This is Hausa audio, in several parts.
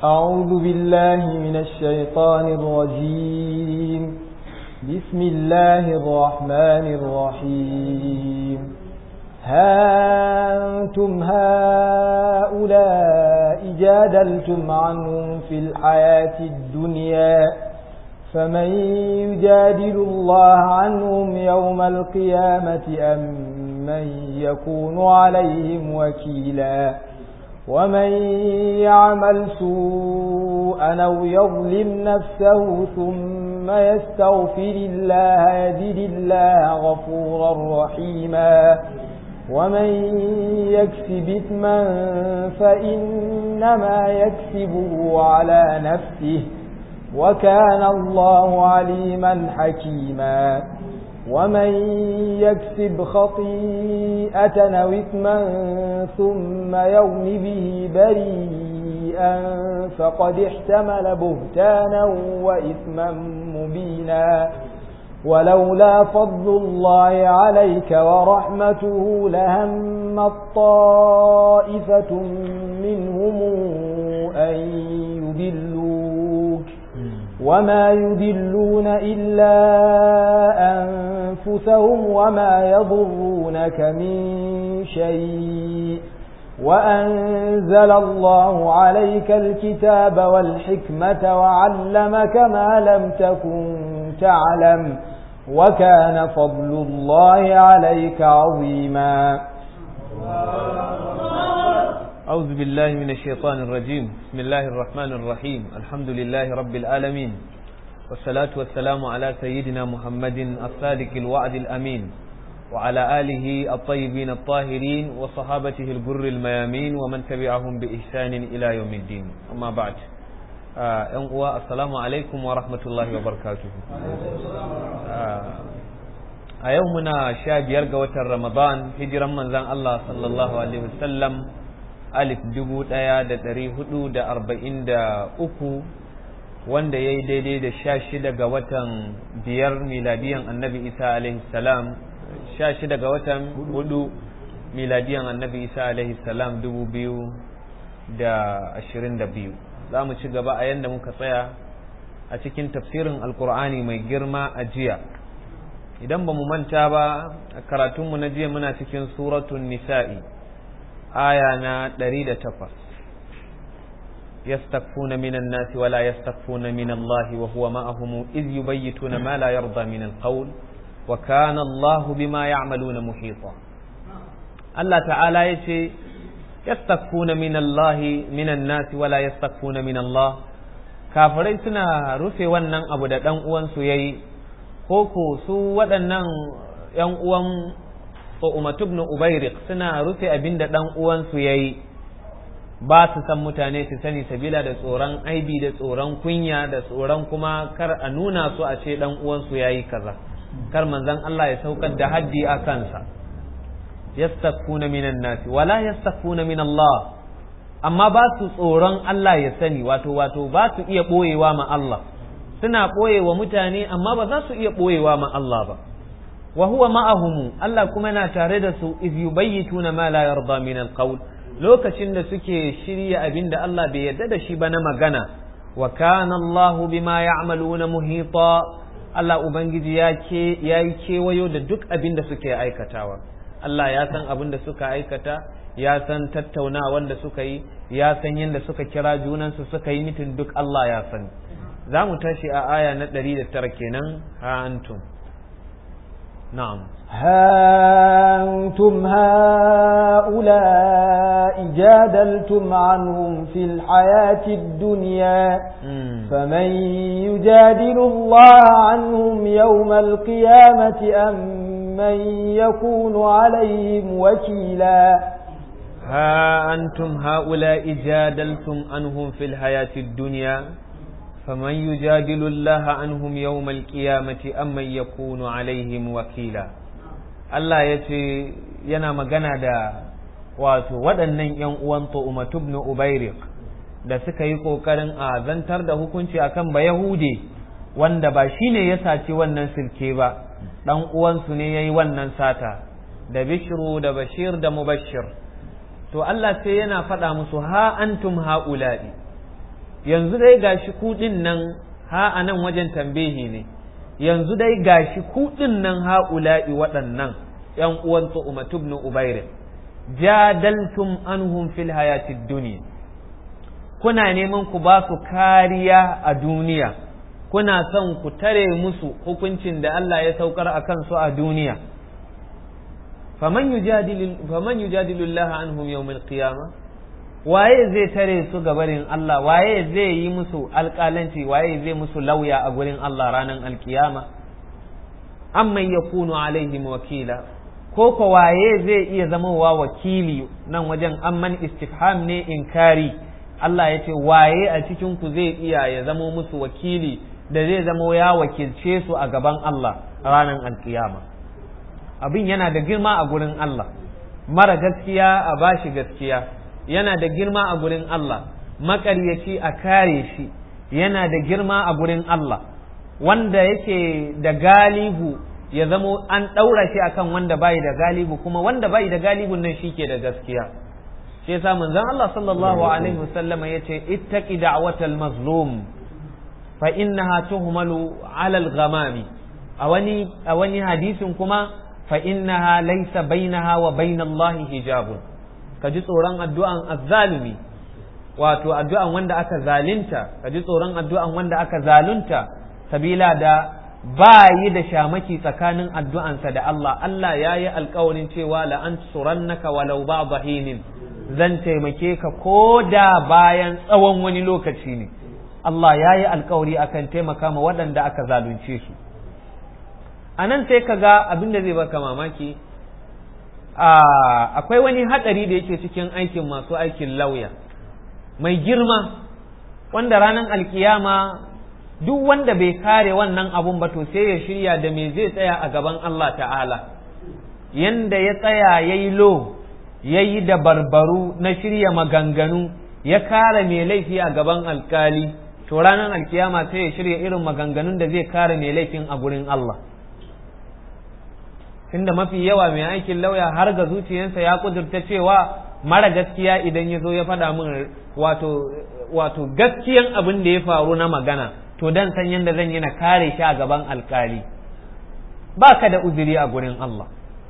أعوذ بالله من الشيطان الرجيم بسم الله الرحمن الرحيم ها أنتم هؤلاء جادلتم عنهم في الحياة الدنيا فمن يجادل الله عنهم يوم القيامة أم من يكون عليهم وكيلا ومن يعمل سوءا أو يظلم نفسه ثم يستغفر الله يجد الله غفورا رحيما ومن يكسب إثما فإنما يكسبه على نفسه وكان الله عليما حكيما ومن يكسب خطيئة أو إثما ثم يوم به بريئا فقد احتمل بهتانا وإثما مبينا ولولا فضل الله عليك ورحمته لهم الطائفة منهم أن يدلوك وما يدلون إلا أنفسهم وما يضرونك من شيء وأنزل الله عليك الكتاب والحكمة وعلمك ما لم تكن تعلم وكان فضل الله عليك عظيما أعوذ بالله من الشيطان الرجيم بسم الله الرحمن الرحيم الحمد لله رب العالمين والصلاة والسلام على سيدنا محمد الصادق الوعد الأمين وعلى آله الطيبين الطاهرين وصحابته الجر الميامين ومن تبعهم بإحسان إلى يوم الدين أما بعد ‘yan uwa assalamu alaikum wa rahmatullahi wa barakatuhu a yau muna sha biyar ga watan ramadan hijiran manzan Allah sallallahu alaihi wasallam alif dubu ɗaya da ɗari hudu da arba'in da uku wanda ya yi daidai da sha shida ga watan biyar miladiyan annabi isa alaihi salam sha shida ga watan hudu miladiyan annabi isa alaihi salam dubu biyu da ashirin da biyu za mu ci gaba a yadda muka tsaya a cikin tafsirin alkur'ani mai girma a jiya idan ba mu manta ba a karatunmu na jiya muna cikin suratun nisa'i aya na ɗari da takwas يستكفون من الناس ولا يستكفون من الله وهو معهم إذ يبيتون ما لا يرضى من القول وكان الله بما يعملون محيطا الله تعالى يشي يستكفون من الله من الناس ولا يستكفون من الله kafirai suna rufe wannan abu da ɗan uwansu ya yi ko ko su waɗannan ‘yan uwan Umatu ibn Ubairik suna rufe abin da ɗan uwansu ya yi ba su san mutane su sani sabila da tsoron aibi da tsoron kunya da tsoron kuma kar a nuna su a ce ɗan uwansu ya yi kaza kar manzon Allah ya saukar da haddi a kansa yastakuna minan nasi wala yastakuna min Allah amma ba su tsoron Allah ya sani wato wato ba su iya ɓoyewa ma Allah suna ɓoyewa mutane amma ba za su iya ɓoyewa ma Allah ba wa huwa ma'ahumu Allah kuma yana tare da su iz yubayyituna ma la yarda min alqawl lokacin da suke shirya abin da Allah bai yarda da shi ba na magana wa kana Allah bima ya'maluna muhita Allah ubangiji ya ke yayi kewayo da duk abin da suke aikatawa Allah ya san abin da suka aikata ya san tattaunawan da suka yi ya san yadda suka kira junansu suka yi mitin duk Allah ya sani za mu tashi a aya na ɗari da tara kenan ha antum na'am ها أنتم هؤلاء جادلتم عنهم في الحياة الدنيا فمن يجادل الله عنهم يوم القيامة أم من يكون عليهم وكيلا ها أنتم هؤلاء جادلتم عنهم في الحياة الدنيا فمن يجادل الله عنهم يوم القيامة أم من يكون عليهم وكيلا Allah ya ce yana magana da wato waɗannan ‘yan uwan Tu'umatu ibn Ubairik da suka yi ƙoƙarin a zantar da hukunci akan ba Yahude wanda ba shi ne ya saci wannan silke ba, ɗan uwansu ne ya yi wannan sata, da Bishiru da Bashir da Mubashir. To Allah sai yana faɗa musu ha antum ha'ula'i, yanzu dai gashi kuɗin nan ha a nan wajen tambehi ne yanzu dai gashi kuɗin nan ha'ula'i waɗannan ‘yan uwan Umatu ibn Ubairin jadaltum anhum fil hayatid duniya kuna neman ku ba su kariya a duniya kuna son ku tare musu hukuncin da Allah ya saukar a kansu a duniya faman yujadilu Allah anhum yawmil qiyamah waye zai tare su gabarin Allah waye zai yi musu alƙalanci waye zai musu lauya a gurin Allah ranar alkiyama amman yakunu alaihim wakila ko ko waye zai iya zamowa wakili nan wajen amman istifham ne inkari Allah ya ce waye a cikin ku zai iya ya zamo musu wakili da zai zamo ya wakilce su a gaban Allah ranar alkiyama abin yana da girma a gurin Allah mara gaskiya a bashi gaskiya yana da girma a gurin Allah maƙaryaci a kare shi yana da girma a gurin Allah wanda yake da galihu ya zamo an ɗaura shi akan wanda bai da galibu kuma wanda bai da galibun nan shi ke da gaskiya shi yasa manzon Allah sallallahu alaihi wasallama yace ittaqi da'watal mazlum fa innaha tuhmalu 'ala al-ghamami a wani a wani hadisin kuma fa innaha laysa bainaha wa bainallahi hijabun ka ji tsoron addu'an azzalumi wato addu'an wanda aka zalinta ka ji tsoron addu'an wanda aka zalunta sabila da ba yi da shamaki tsakanin addu'ansa da Allah Allah ya yi alkawarin cewa la'an surannaka walau ba bahinin zan taimake ka ko da bayan tsawon wani lokaci ne Allah ya yi alkawari akan taimaka ma waɗanda aka zalunce su a nan sai ka ga abin da zai baka mamaki akwai wani hatsari da yake cikin aikin masu aikin lauya mai girma wanda ranar alkiyama duk wanda bai kare wannan abun ba to sai ya shirya da me zai tsaya a gaban Allah ta'ala yanda ya tsaya ya yi lo ya yi da barbaru na shirya maganganu ya kare mai laifi a gaban alkali to ranar alkiyama sai ya shirya irin maganganun da zai kare mai laifin a gurin Allah tunda mafi yawa mai aikin lauya har ga zuciyarsa ya kudurta cewa mara gaskiya idan ya zo ya faɗa min wato wato gaskiyan abin da ya faru na magana to dan san yadda zan yi na kare shi a gaban alkali ba ka da uzuri a gurin Allah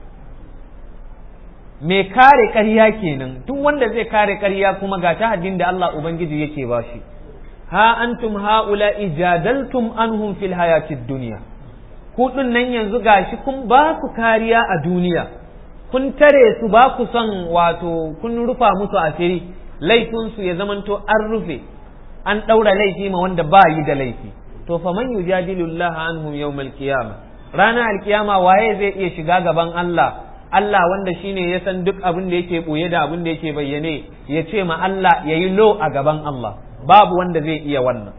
mai kare ƙarya kenan duk wanda zai kare ƙarya kuma ga ta haddin da Allah Ubangiji yake ba shi ha antum haula ijadaltum anhum fil hayatid dunya kuɗin nan yanzu gashi kun ba su kariya a duniya kun tare su ba ku son wato kun rufa musu asiri laifinsu ya zamanto an rufe an ɗaura laifi ma wanda ba yi da laifi to fa man yujadilu Allah anhum yawmal qiyamah ranar alkiyama waye zai iya shiga gaban Allah Allah wanda shine ya san duk abin da yake boye da abin da yake bayyane ya ce ma Allah yayi lo a gaban Allah babu wanda zai iya wannan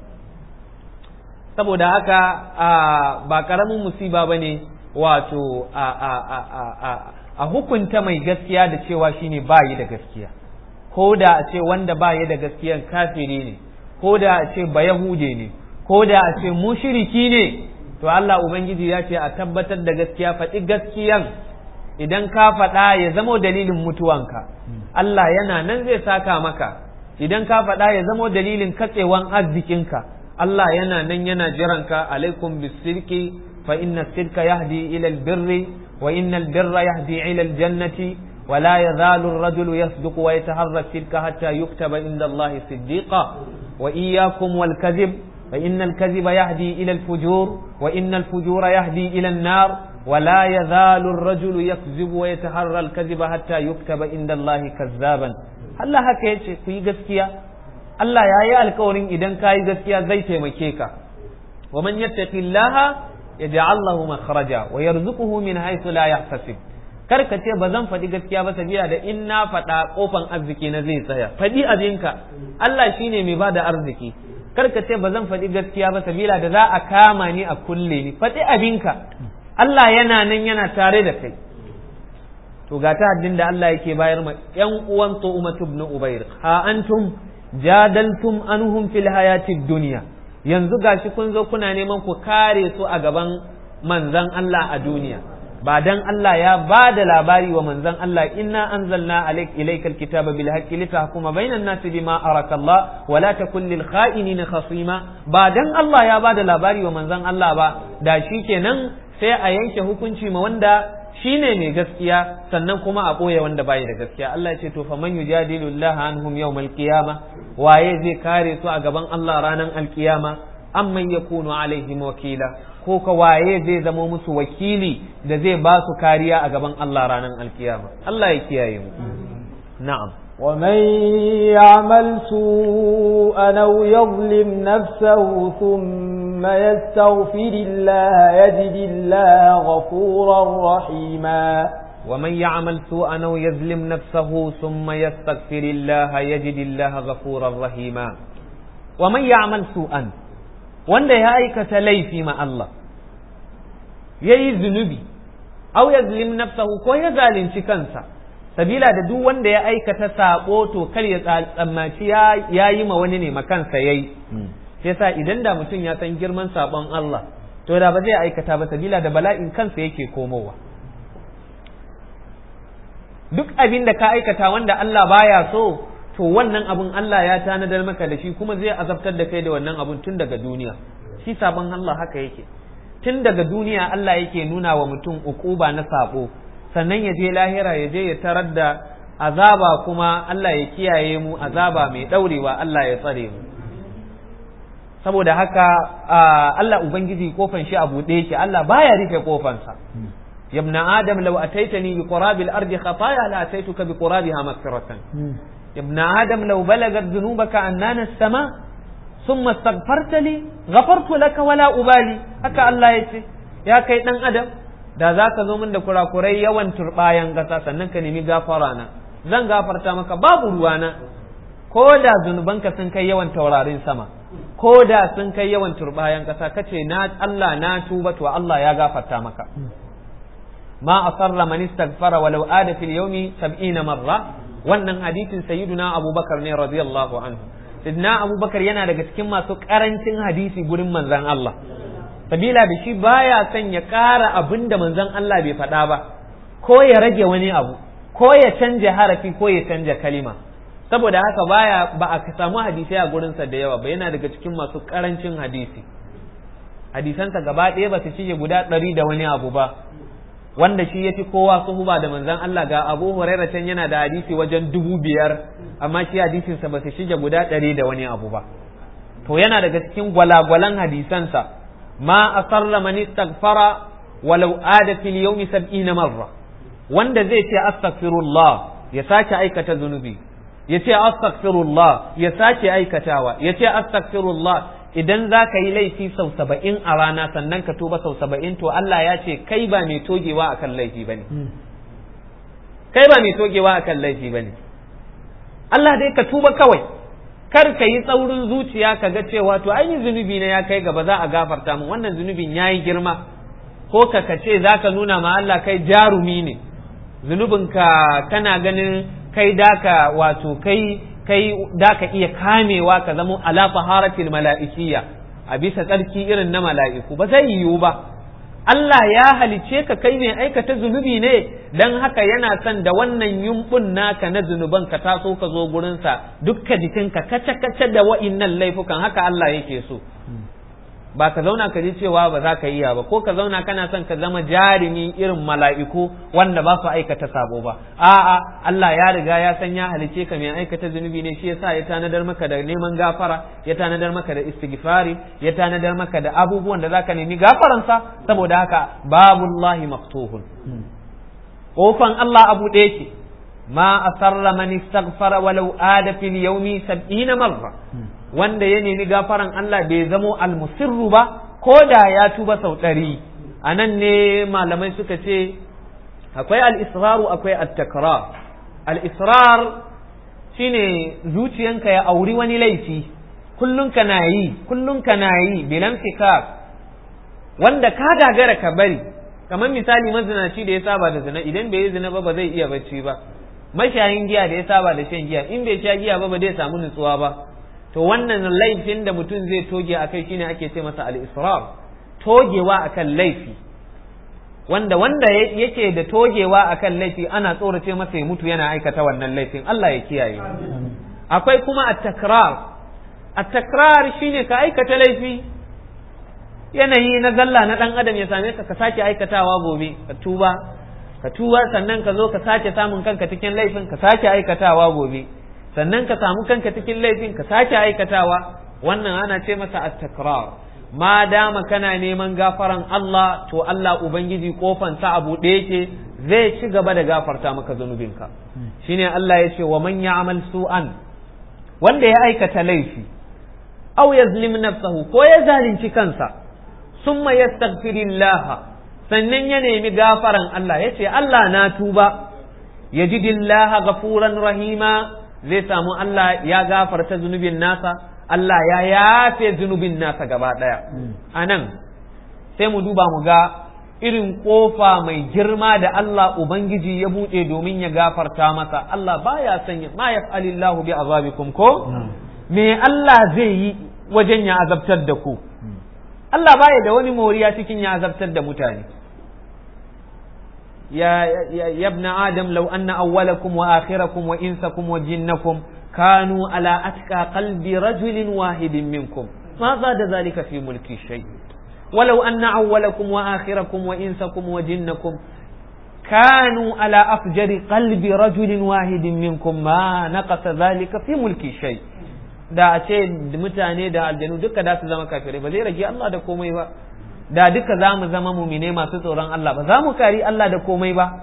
saboda haka ba karamin musiba ba ne wato a hukunta mai gaskiya da cewa shine ba yi da gaskiya ko da a ce wanda ba yi da gaskiyan kafiri ne ko da a ce ba yahude ne ko da a ce mushiriki ne to Allah Ubangiji ya ce a tabbatar da gaskiya faɗi gaskiyan idan ka faɗa ya zamo dalilin mutuwanka Allah yana nan zai saka maka idan ka faɗa ya zamo dalilin katsewan arzikinka Allah yana nan yana jiranka alaikum bisirki fa inna sirka yahdi ila albirri wa inna albirra yahdi ila aljannati wa la yazalu ar-rajulu yasduqu wa yataharra sirka hatta yuktaba inda Allah siddiqa wa iyyakum wal kadhib fa inna al-kadhiba yahdi ila al-fujur wa inna al-fujura yahdi ila an-nar wa la yazalu ar-rajulu yakzibu wa yataharra al-kadhiba hatta yuktaba inda Allah kazzaban Allah haka yace ku yi gaskiya Allah ya yi alkawarin idan ka yi gaskiya zai taimake ka wa man yattaqillaha yaj'al lahu makhraja wa yarzuquhu min haythu la yahtasib kar ka ce ba zan faɗi gaskiya ba sabila da in na faɗa kofan arziki na zai tsaya faɗi abinka Allah shine mai bada arziki kar ka ce ba zan faɗi gaskiya ba sabila da za a kama ni a kulle ni faɗi abinka Allah yana nan yana tare da kai to ga ta haddin da Allah yake bayar ma ƴan uwan Tu'matu ibn Ubayr ha antum jadaltum anhum fil hayatid dunya yanzu gashi kun zo kuna neman ku kare su a gaban manzan Allah a duniya ba dan Allah ya ba da labari wa manzon Allah inna anzalna alayk ilaykal kitaba bil haqqi litahkuma bainan nasi bima araka Allah wa la takun lil kha'inin khasima ba dan Allah ya ba da labari wa manzon Allah ba da shikenan sai a yanke hukunci ma wanda shine mai gaskiya sannan kuma a ɓoye wanda bai da gaskiya Allah ya ce to fa man yujadilu Allah anhum yawmal qiyama waye zai kare su a gaban Allah ranar alkiyama amman yakunu alaihim wakila ko ka waye zai zama musu wakili da zai ba su kariya a gaban Allah ranar alkiyama Allah ya kiyaye mu na'am ومن يعمل سوءا أو يظلم نفسه ثم يستغفر الله يجد الله غفورا رحيما ومن يعمل سوءا أو يظلم نفسه ثم يستغفر الله يجد الله غفورا رحيما ومن يعمل سوءا wanda ya aikata laifi ma Allah ya yi zunubi au ya zulim nafsahu ko ya zalunci kansa sabila da duk wanda ya aikata sabo to kar ya tsammaci ya yi ma wani ne ma kansa yayi yasa idan da mutum ya san girman sabon Allah to da ba zai aikata ba sabila da bala'in kansa yake komowa duk abin da ka aikata wanda Allah baya so to wannan abun Allah ya tanadar maka da shi kuma zai azabtar da kai da wannan abun tun daga duniya shi sabon Allah haka yake tun daga duniya Allah yake nuna wa mutum ukuba na sabo sannan ya je lahira ya je ya tarar da azaba kuma Allah ya kiyaye mu azaba mai daurewa Allah ya tsare mu saboda haka Allah ubangiji kofan shi a buɗe yake Allah baya rufe kofansa يا ابن آدم لو أتيتني بقراب الأرض خطايا لأتيتك بقرابها مغفرة يا ابن آدم لو بلغت ذنوبك أنان السماء ثم استغفرت لي غفرت لك ولا أبالي هكا الله يتي يا كي دان آدم da za ka zo min da kurakurai yawan turbayan ƙasa sannan ka nemi gafara na zan gafarta maka babu ruwana ko da zunubanka sun kai yawan taurarin sama ko da sun kai yawan turbayan ƙasa kace na Allah na tuba to Allah ya gafarta maka ma asarra man istaghfara walau ada fil yawmi 70 marra wannan hadisin sayyiduna abubakar ne radiyallahu anhu sidna abubakar yana daga cikin masu karancin hadisi gurin manzon Allah sabila da shi baya son ya ƙara abin da manzon Allah bai faɗa ba ko ya rage wani abu ko ya canja harafi ko ya canja kalima saboda haka baya ba a samu hadisai a gurinsa da yawa ba yana daga cikin masu karancin hadisi hadisansa gaba ɗaya ba su shige guda ɗari da wani abu ba wanda shi ya fi kowa suhuba da manzon Allah ga Abu Hurairah can yana da hadisi wajen dubu biyar amma shi hadisinsa ba su shige guda ɗari da wani abu ba to yana daga cikin gwalagwalan hadisansa ma asarra man istaghfara walau ada fil yawmi sab'ina marra wanda zai ce astaghfirullah ya sake aikata zunubi ya ce astaghfirullah ya sake aikatawa ya ce astaghfirullah idan za ka yi laifi sau saba'in a rana sannan ka tuba sau saba'in to Allah ya ce kai ba mai togewa akan laifi ba ne kai ba mai togewa akan laifi ba ne Allah dai ka tuba kawai kar ka yi tsaurin zuciya ka ga cewa to ainihin zunubi na ya kai gaba za a gafarta mu wannan zunubin ya yi girma ko ka ka ce za ka nuna ma Allah kai jarumi ne zunubinka kana ganin kai daka wato kai kai da ka iya kamewa ka zama ala taharatil mala'ikiyya a bisa tsarki irin na mala'iku ba zai yiwu ba Allah ya halice ka kai mai aikata zunubi ne dan haka yana son da wannan yumbun naka na zunuban ka taso ka zo gurinsa dukka jikinka kace kace da wa'innan laifukan haka Allah yake so ba ka zauna ka ji cewa ba za ka iya ba ko ka zauna kana son ka zama jarumi irin mala'iku wanda ba su aikata sabo ba a'a Allah ya riga ya san ya halice ka mai aikata zunubi ne shi yasa ya tanadar maka da neman gafara ya tanadar maka da istighfari ya tanadar maka da abubuwan da zaka nemi gafaransa saboda haka babullahi maftuhun kofan Allah abu ɗaya ce ma asarra man istaghfara walau ada fil yawmi 70 marra wanda ya nemi gafaran Allah bai zamo almusirru ba ko da ya tuba sau ɗari a nan ne malamai suka ce akwai al'israru akwai at-takrar al'israr shine zuciyanka ya auri wani laifi kullum ka na yi kullum ka na yi bilan fikar wanda ka gagara ka bari kamar misali mazinaci da ya saba da zina idan bai yi zina ba ba zai iya bacci ba mashayin giya da ya saba da shan giya in bai sha giya ba ba zai samu nutsuwa ba to wannan laifin da mutum zai toge a kai shine ake ce masa al-israr togewa akan laifi wanda wanda yake da togewa akan laifi ana tsorace masa ya mutu yana aikata wannan laifin Allah ya kiyaye akwai kuma at-takrar at-takrar shine ka aikata laifi yanayi na zalla na dan adam ya same ka ka sake aikatawa gobe ka tuba ka tuba sannan ka zo ka sake samun kanka cikin laifin ka sake aikatawa gobe sannan ka samu kanka cikin laifin ka sake aikatawa wannan ana ce masa at-takrar ma dama kana neman gafaran Allah to Allah ubangiji kofan sa abu da yake zai ci gaba da gafarta maka zanubinka shine Allah ya ce wa man ya'mal su'an wanda ya aikata laifi aw yazlim nafsahu ko ya zalunci kansa summa yastaghfirillah sannan ya nemi gafaran Allah ya ce Allah na tuba yajidillaha ghafuran rahima zai samu Allah ya gafarta zunubin nasa Allah ya yafe zunubin nasa gaba ɗaya a nan sai mu duba mu ga irin ƙofa mai girma da Allah Ubangiji ya buɗe domin ya gafarta masa Allah baya sanya ma yaf'alillahu bi azabikum ko me Allah zai yi wajen ya azabtar da ku Allah baya da wani moriya cikin ya azabtar da mutane ya yabna adam law anna awwalakum wa akhirakum wa insakum wa jinnakum كانوا على أتقى قلب رجل واحد منكم ما زاد ذلك في ملك شيء ولو أن أولكم وآخركم وإنسكم وجنكم كانوا على أفجر قلب رجل واحد منكم ما نقص ذلك في ملك شيء da a ce mutane da aljanu duka da su zama kafirai ba zai rage Allah da komai ba da duka za mu zama mumine masu tsoron Allah ba za mu kari Allah da komai ba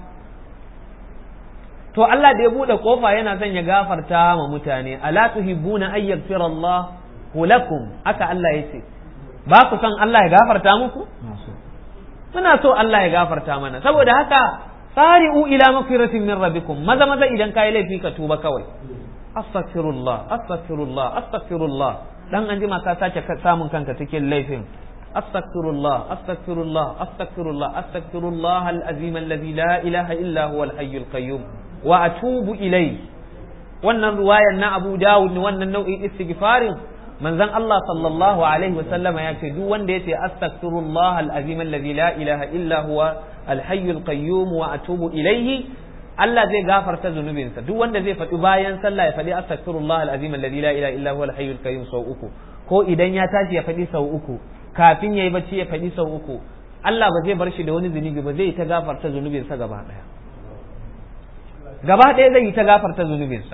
to Allah da ya bude kofa yana son ya gafarta ma mutane ala tuhibbuna ay yaghfira Allah lakum aka Allah yace ba ku son Allah ya gafarta muku muna so Allah ya gafarta mana saboda haka sari'u ila magfiratin min rabbikum maza maza idan kai laifi ka tuba kawai astaghfirullah astaghfirullah astaghfirullah dan an jima ka sace samun kanka cikin laifin astaghfirullah astaghfirullah astaghfirullah astaghfirullah al-azim alladhi la ilaha illa huwa al-hayyul qayyum wa atubu ilai wannan ruwayan na Abu Dawud wannan nau'in istighfarin manzon Allah sallallahu alaihi wa sallama ya ce duk wanda yace astaghfirullah al-azim alladhi la ilaha illa huwa al-hayyul qayyum wa atubu ilaihi Allah zai gafarta zunubinsa duk wanda zai faɗi bayan sallah ya faɗi astaghfirullah al-azim alladhi la ilaha illa huwa al-hayyul qayyum sau uku ko idan ya tashi ya faɗi sau uku kafin yayi bacci ya faɗi sau uku Allah ba zai bar shi da wani zunubi ba zai ta gafarta zunubinsa gaba ɗaya gaba ɗaya zai yi ta gafarta zunubinsa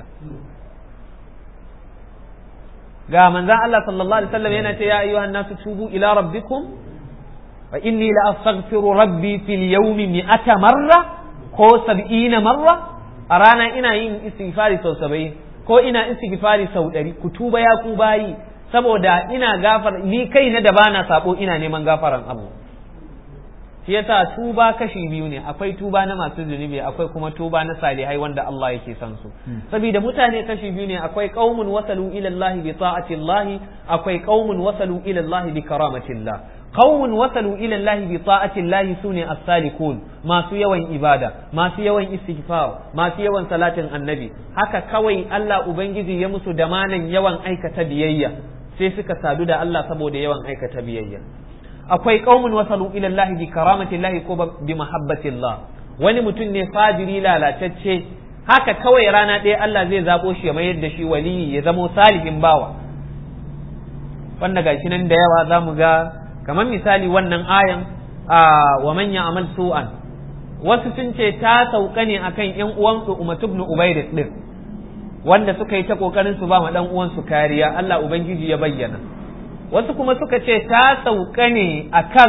ga manzan Allah sallallahu alaihi wasallam yana ce ya ayyuhan nasu tubu ila rabbikum fa inni la astaghfiru rabbi fil yawmi mi'ata marra ko sab'ina marra a rana ina yin istighfari sau saba'in ko ina istighfari sau ɗari ku tuba ya ku bayi saboda ina gafar ni kai na da bana sabo ina neman gafaran abu shi yasa tuba kashi biyu ne akwai tuba na masu zunubi akwai kuma tuba na salihai wanda Allah yake son su saboda mutane kashi biyu ne akwai qaumun wasalu ila Allah bi ta'ati Allah akwai qaumun wasalu ila Allah bi karamati Allah qaumun wasalu ila Allah bi ta'ati Allah sune as-salikun masu yawan ibada masu yawan istighfar masu yawan salatin annabi haka kawai Allah ubangiji ya musu damanan yawan aikata biyayya sai suka sadu da Allah saboda yawan aikata biyayya akwai qaumun wasalu ila Allah bi karamati Allah ko bi mahabbati Allah wani mutum ne fajiri lalatacce haka kawai rana ɗaya Allah zai zabo shi ya mayar da shi waliyi ya zamo salihin bawa wanda gashi nan da yawa zamu ga kamar misali wannan ayan a wa man ya'mal su'an wasu sun ce ta sauka ne akan yan uwan Umar ibn Ubayd din wanda suka yi ta kokarin su ba ma dan uwan su kariya Allah ubangiji ya bayyana wasu kuma suka ce ta sauka ne a kan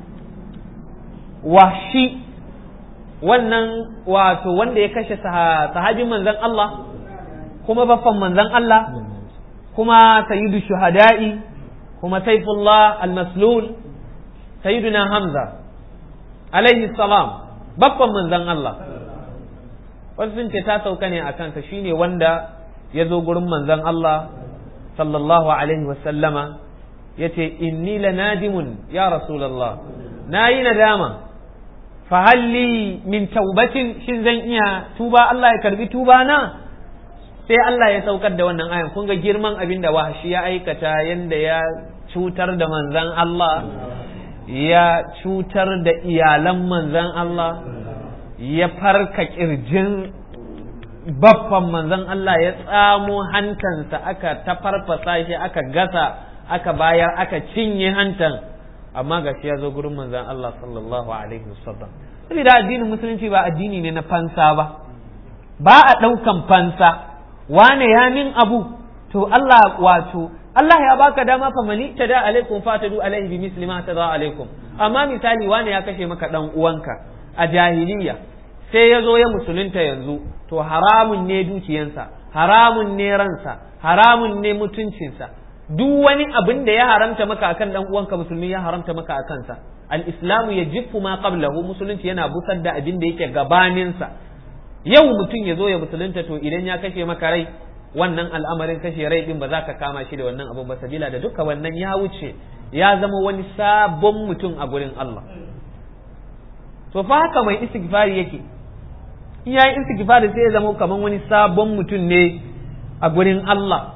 washi wannan wato wanda ya kashe sahabin manzan Allah kuma baffan manzan Allah kuma sayyidu shuhada'i kuma saifullah al-maslul sayyiduna hamza alaihi salam baffan manzan Allah wasu sun ce ta sauka ne a kansa shine wanda ya zo gurin manzan Allah sallallahu alaihi wasallama ya ce inni la nadimun ya rasulallah na yi nadama fa halli min taubatin shin zan iya tuba Allah ya karbi tuba na sai Allah ya saukar da wannan ayan kun ga girman abin da wahashi ya aikata yanda ya cutar da manzan Allah ya cutar da iyalan manzan Allah ya farka kirjin baffan manzan Allah ya tsamo hantansa aka tafarfasa shi aka gasa aka bayar aka cinye hantan amma ga shi ya zo gurin manzan Allah sallallahu alaihi wasallam saboda addinin musulunci ba addini ne na fansa ba ba a ɗaukan fansa wane ya min abu to Allah wato Allah ya baka dama fa mani tada alaikum fatadu alaihi bi misli ma tada alaikum amma misali wane ya kashe maka dan uwanka a jahiliya sai ya zo ya musulunta yanzu to haramun ne dukiyansa haramun ne ransa haramun ne mutuncinsa duk wani abin da ya haramta maka akan dan uwanka musulmi ya haramta maka a kansa al-islamu yajifu ma qablahu musulunci yana busar da abin da yake gabaninsa yau mutum ya zo ya musulunta to idan ya kashe maka rai wannan al'amarin kashe rai din ba za ka kama shi da wannan abu ba sabila da duka wannan ya wuce ya zama wani sabon mutum a gurin Allah to fa haka mai istighfari yake in yayi istighfari sai ya zama kaman wani sabon mutum ne a gurin Allah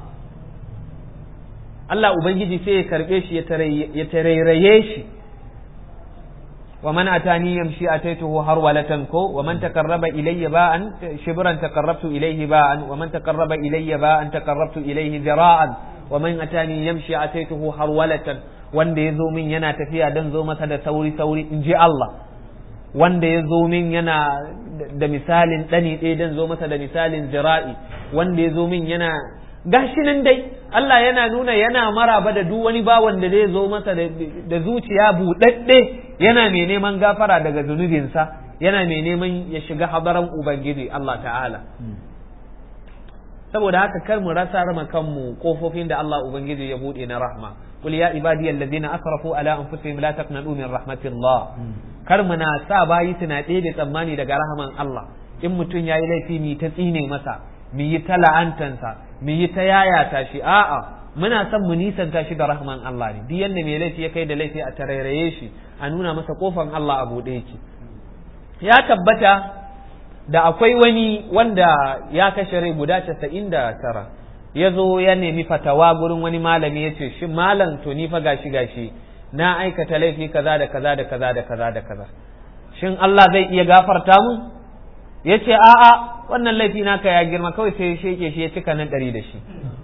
Allah ubangiji sai ya karbe shi ya tarairaye shi ومن أتاني يمشي أتيته هرولة كو ومن تقرب إلي باء شبرا تقربت إليه باء ومن تقرب إلي باء تقربت إليه ذراعا ومن أتاني يمشي أتيته هرولة wanda ya zo min yana tafiya don zo masa da sauri sauri in ji Allah wanda ya zo min yana da misalin ɗani ɗaya don zo masa da misalin jira'i wanda ya zo min yana gashi nan dai Allah yana nuna yana maraba da duk wani bawan da zai zo masa da zuciya buɗaɗɗe yana mai neman gafara daga zunubinsa yana mai neman ya shiga hadaran ubangiji Allah ta'ala saboda haka kar mu rasa rama kanmu kofofin da Allah ubangiji ya buɗe na rahma qul ya ibadiyal ladina asrafu ala anfusihim la taqnatu min rahmatillah kar mu na sa bayi tuna ɗaya da tsammani daga rahaman Allah in mutum yayi laifi mi ta tsine masa mu yi ta la'antansa mu yi ta yayata shi a'a muna son mu nisanta shi da rahman Allah ne duk yanda mai laifi ya kai da laifi a tarairaye shi a nuna masa kofan Allah a buɗe yake ya tabbata da akwai wani wanda ya kashe rai guda casa'in da tara ya zo ya nemi fatawa gurin wani malami ya ce shi malam to ni fa gashi gashi na aikata laifi kaza da kaza da kaza da kaza da kaza shin Allah zai iya gafarta mu ya ce a'a wannan laifi naka ya girma kawai sai ya sheke shi ya cika nan ɗari da shi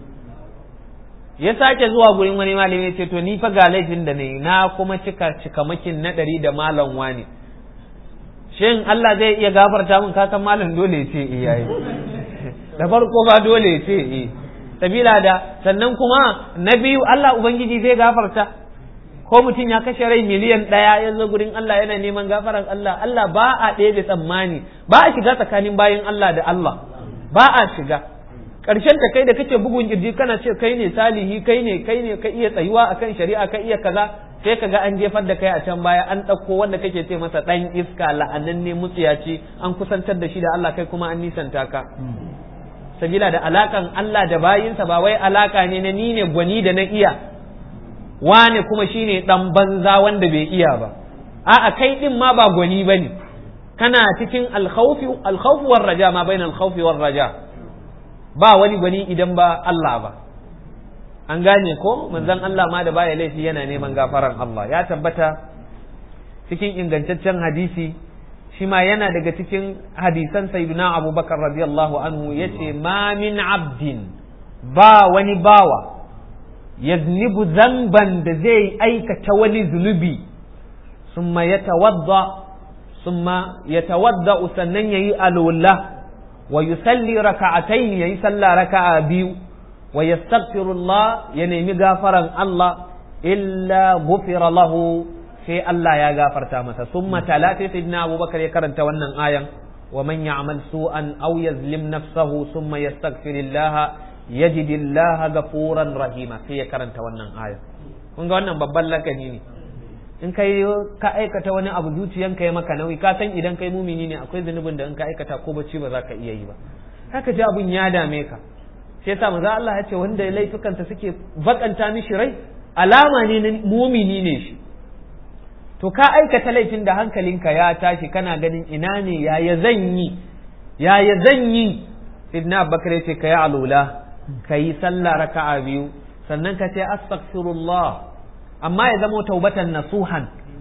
ya sake zuwa gurin wani malami ya ce to ni fa ga laifin da ne na kuma cika cikamakin na ɗari da malam wani shin Allah zai iya gafarta min ka san malam dole ce eh yayi da farko ba dole ce eh sabila da sannan kuma na biyu Allah ubangiji zai gafarta ko mutum ya kashe rai miliyan ɗaya ya zo gurin Allah yana neman gafaran Allah Allah ba a ɗaya da tsammani ba a shiga tsakanin bayan Allah da Allah ba a shiga ƙarshen ta kai da kake bugun kirji kana ce kai ne salihi kai ne kai ne ka iya tsayuwa akan shari'a ka iya kaza sai ka ga an jefar da kai a can baya an ɗauko wanda kake ce masa ɗan iska la'anan ne mutsiyaci an kusantar da shi da Allah kai kuma an nisanta ka sabila da alakan Allah da bayinsa ba wai alaka ne na ni ne gwani da na iya wane kuma shine dan banza wanda bai iya ba a'a kai din ma ba gwani bane kana cikin alkhawfi alkhawf war raja ma bainal khawfi war raja ba wani gwani idan ba Allah ba an gane ko manzon Allah ma da baya laifi yana neman gafaran Allah ya tabbata cikin ingantaccen hadisi shi ma yana daga cikin hadisan sayyidina abubakar radiyallahu anhu yace ma min abdin ba wani bawa yaznibu zanban da zai aikata wani zunubi summa yatawadda summa yatawadda sannan yayi alwala wa yusalli raka'atayn yayi sallah raka'a biyu wa yastaghfirullah ya nemi gafaran Allah illa ghufira lahu sai Allah ya gafarta masa summa talati sayyidina Abubakar ya karanta wannan ayan wa man ya'mal su'an aw yazlim nafsahu summa yastaghfirillah yajidillaha gafuran rahima sai ya karanta wannan aya kun ga wannan babban lakani ne in kai ka aikata wani abu zuciyanka ya maka nauyi ka san idan kai mumini ne akwai zunubin da in ka aikata ko bacci ba za ka iya yi ba haka ji abun ya dame ka sai yasa manzo Allah ya ce wanda laifukansa suke bakanta mishi rai alama ne na mumini ne shi to ka aikata laifin da hankalinka ya tashi kana ganin ina ne yaya zan yi yaya zan yi sidna abubakar ya ce ka yi alula ka yi sallah raka'a biyu sannan ka ce astaghfirullah amma ya zama taubatan nasuhan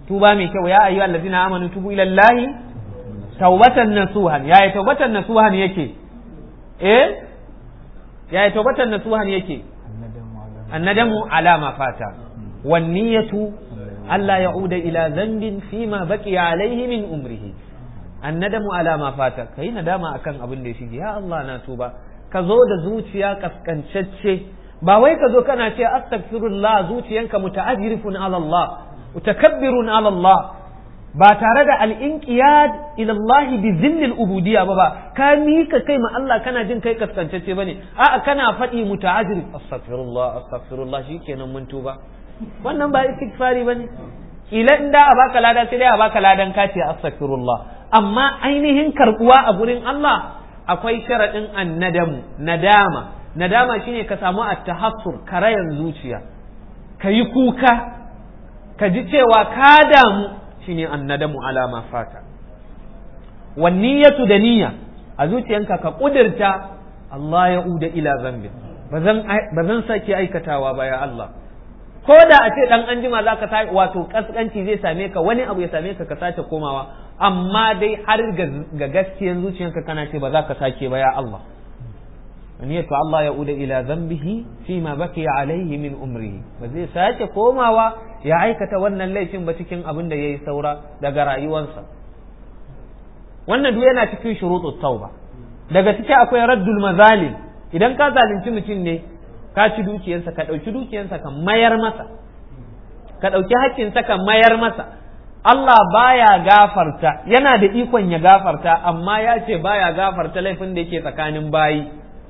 tuba mai kyau ya ayyuhal ladina amanu tubu ila allahi taubatan nasuhan yaya taubatan nasuhan yake eh yaya taubatan nasuhan yake annadamu ala ma fata wan niyatu alla ya'uda ila dhanbin fima baqiya alayhi min umrihi annadamu ala ma fata kai nadama akan abin da ya shige ya Allah na tuba ka zo da zuciya kaskancacce ba wai ka zo kana ce astaghfirullah zuciyanka muta'ajrifun ala Allah mutakabbirun ala Allah ba tare da al'inqiyad ila Allah bi zillil ubudiyya ba ba ka mika kai ma Allah kana jin kai kaskantacce bane a'a kana faɗi muta'ajjir astaghfirullah astaghfirullah shikenan mun tuba wannan ba istighfari bane kila in da a baka lada sai dai a baka ladan ka ce astaghfirullah amma ainihin karbuwa a gurin Allah akwai sharadin annadamu nadama nadama shine ka samu at-tahassur karayan zuciya kayi kuka ka ji cewa ka damu shine annadamu ala ma fata wan niyyatu da niyya a zuciyanka ka kudirta Allah ya uda ila zambin bazan bazan sake aikatawa ba ya Allah ko da a ce dan anjima zaka ta wato kaskanci zai same ka wani abu ya same ka ka sace komawa amma dai har ga gaskiyan zuciyanka kana ce ba za ka sake ba ya Allah niyyatu Allah ya uda ila zambihi fi ma baqiya alaihi min umrihi ba zai sake komawa ya aikata wannan laifin ba cikin abin da yayi saura daga rayuwarsa wannan duk yana cikin shurutut tauba daga ciki akwai raddul mazalim idan ka zalunci mutum ne ka ci dukiyarsa ka ɗauki dukiyarsa ka mayar masa ka ɗauki haƙƙinsa ka mayar masa Allah baya gafarta yana da ikon ya gafarta amma ya ce baya gafarta laifin da yake tsakanin bayi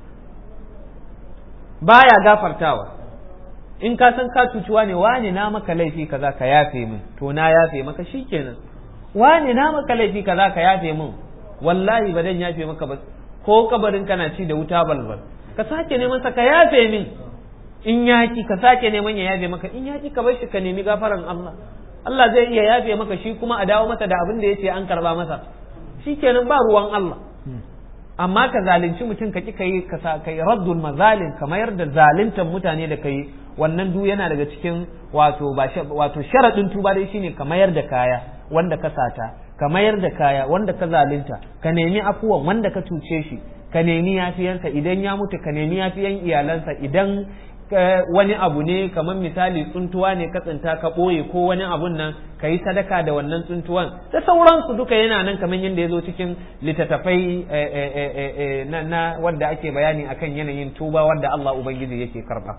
baya gafartawa in ka san ka cuciwa ne wani na maka laifi kaza ka yafe min to na yafe maka shikenan wani na maka laifi kaza ka yafe min wallahi ba dan yafe maka ba ko kabarin kana ci da wuta balbal ka sake neman sa ka yafe min in yaki ka sake neman ya yafe maka in yaki ka bar shi ka nemi gafaran Allah Allah zai iya yafe maka shi kuma a dawo masa da abin da yace an karba masa shikenan ba ruwan Allah amma ka zalunci mutum ka ki kai ka sa kai raddul mazalim ka mayar da zaluntan mutane da kai wannan du yana daga cikin wato ba wato sharadin tuba dai shine ka mayar da kaya wanda ka sata ka mayar da kaya wanda ka zalunta ka nemi afuwan wanda ka cuce shi ka nemi yafiyansa idan ya mutu ka nemi yafiyan iyalansa idan wani abu ne kamar misali tsuntuwa ne ka tsinta ka ɓoye ko wani abun nan ka yi sadaka da wannan tsuntuwan da sauransu duka yana nan kamar yadda ya zo cikin littattafai na, na wadda ake bayani akan yanayin tuba wadda Allah Ubangiji yake karɓa.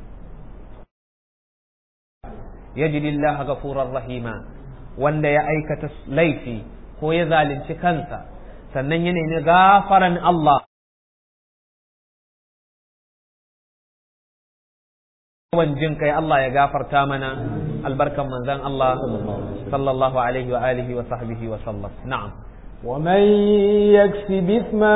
yajidillah ghafurar rahima wanda ya aikata laifi ko ya zalunci kansa sannan ya nemi gafaran Allah yawan jin kai Allah ya gafarta mana albarkan manzan Allah sallallahu alaihi wa alihi wa sahbihi wa sallam na'am ومن يكسب إثما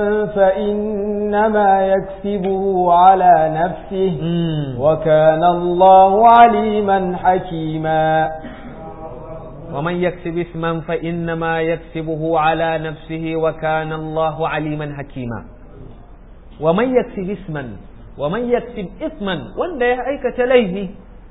فإنما يكسبه على نفسه وكان الله عليما حكيما ومن يكسب إثما فإنما يكسبه على نفسه وكان الله عليما حكيما ومن يكسب إثما ومن يكسب إثما وان ده أيك تليه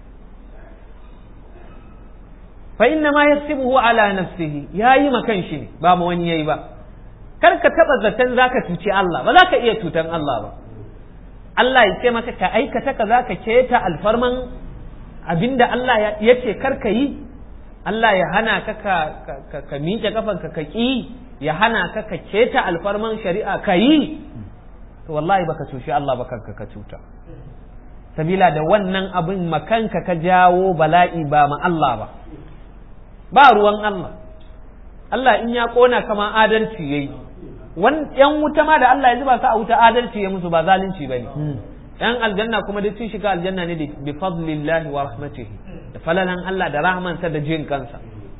فإنما يكسبه على نفسه يا يما كان شيء با ما wani yayi ba kar ka taba zaton zaka tuci Allah ba zaka iya tutan Allah ba Allah ya ce maka ka aikata ka zaka keta alfarman abinda Allah ya ce kar ka yi Allah ya hana ka ka ka miƙe kafanka ka ƙi ya hana ka ka keta alfarman shari'a ka yi to wallahi baka cuci Allah ba kanka ka cuta sabila da wannan abin makanka ka jawo bala'i ba ma Allah ba ba ruwan Allah Allah in ya kona kama adalci yayi wan yan wuta ma da Allah ya zuba su a wuta adalci ya musu ba zalunci bane yan aljanna kuma duk sun shiga aljanna ne bi fadlillahi wa rahmatihi da falalan Allah da rahmansa da jin kansa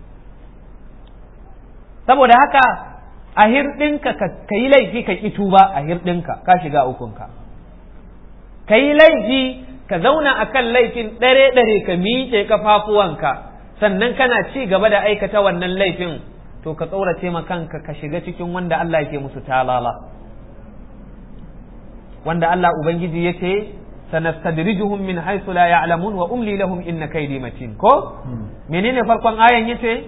saboda haka a hirɗinka ka yi laifi ka ƙi tuba a hirɗinka ka shiga ukunka ka yi laifi ka zauna a kan laifin ɗare-ɗare ka miƙe kafafuwanka sannan kana ci gaba da aikata wannan laifin to ka tsorace ma kanka ka shiga cikin wanda Allah yake musu talala wanda Allah Ubangiji ya ce sanastadrijuhum min haythu la ya'lamun wa umli lahum inna kaydi matin ko menene farkon ayan yace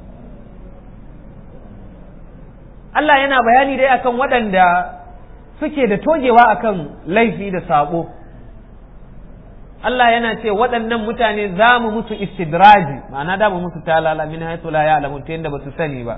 Allah yana bayani dai akan waɗanda suke da togewa akan laifi da sabo Allah yana ce waɗannan mutane za mu musu istidraji ma'ana da mu musu talala min haythu la ya'lamun ta yanda ba su sani ba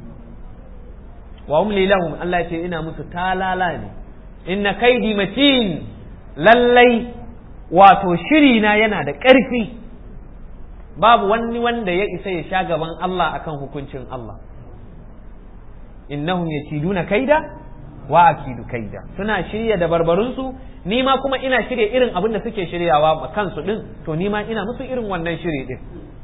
wa umli lahum Allah ce ina musu talala ne inna kaidi matin lallai wato shiri na yana da ƙarfi babu wani wanda ya isa ya sha gaban Allah akan hukuncin Allah innahum yakiduna kaida wa akidu kaida suna shirya da barbarunsu ni ma kuma ina shirya irin abin da suke shiryawa ma kansu din to ni ma ina musu irin wannan shiri din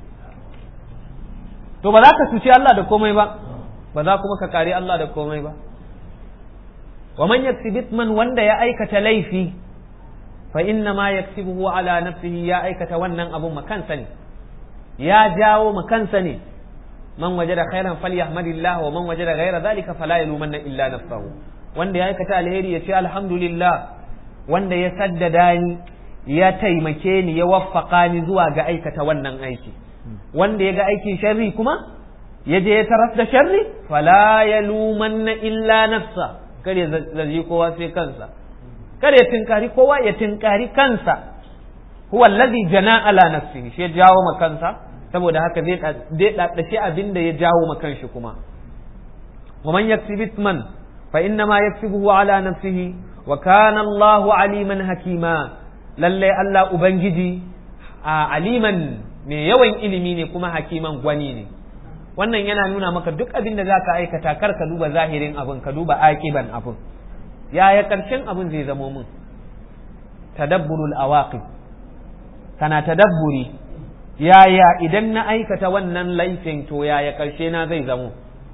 to ba za ka cuci Allah da komai ba ba za kuma ka kare Allah da komai ba wa man yaksibit man wanda ya aikata laifi fa inna ma yaksibuhu ala nafsihi ya aikata wannan abun makansa ne ya jawo makansa ne man wajada khairan falyahmadillah wa man wajada ghayra dhalika fala yalumanna illa nafsahu wanda ya aikata alheri ya ce alhamdulillah wanda ya saddada ni ya taimake ni ya waffaka ni zuwa ga aikata wannan aiki wanda ya ga aikin sharri kuma ya je ya taras da sharri fala yalumanna illa nafsa kar ya zaji kowa sai kansa kar ya tinkari kowa ya tinkari kansa huwa allazi jana ala nafsihi shi ya jawo ma kansa saboda haka zai daddace abin da ya jawo ma kanshi kuma wa man yaksib ithman fa inna ma yaksibuhu ala nafsihi wa kana Allahu aliman hakima lalle Allah ubangiji a aliman mai yawan ilimi ne kuma hakiman gwani ne wannan yana nuna maka duk abin da za ka aikata kar ka duba zahirin abin ka duba aƙiban abin yaya ƙarshen abin zai zamo min tadabburul awaqib kana tadabburi yaya idan na aikata wannan laifin to yaya ƙarshe na zai zamo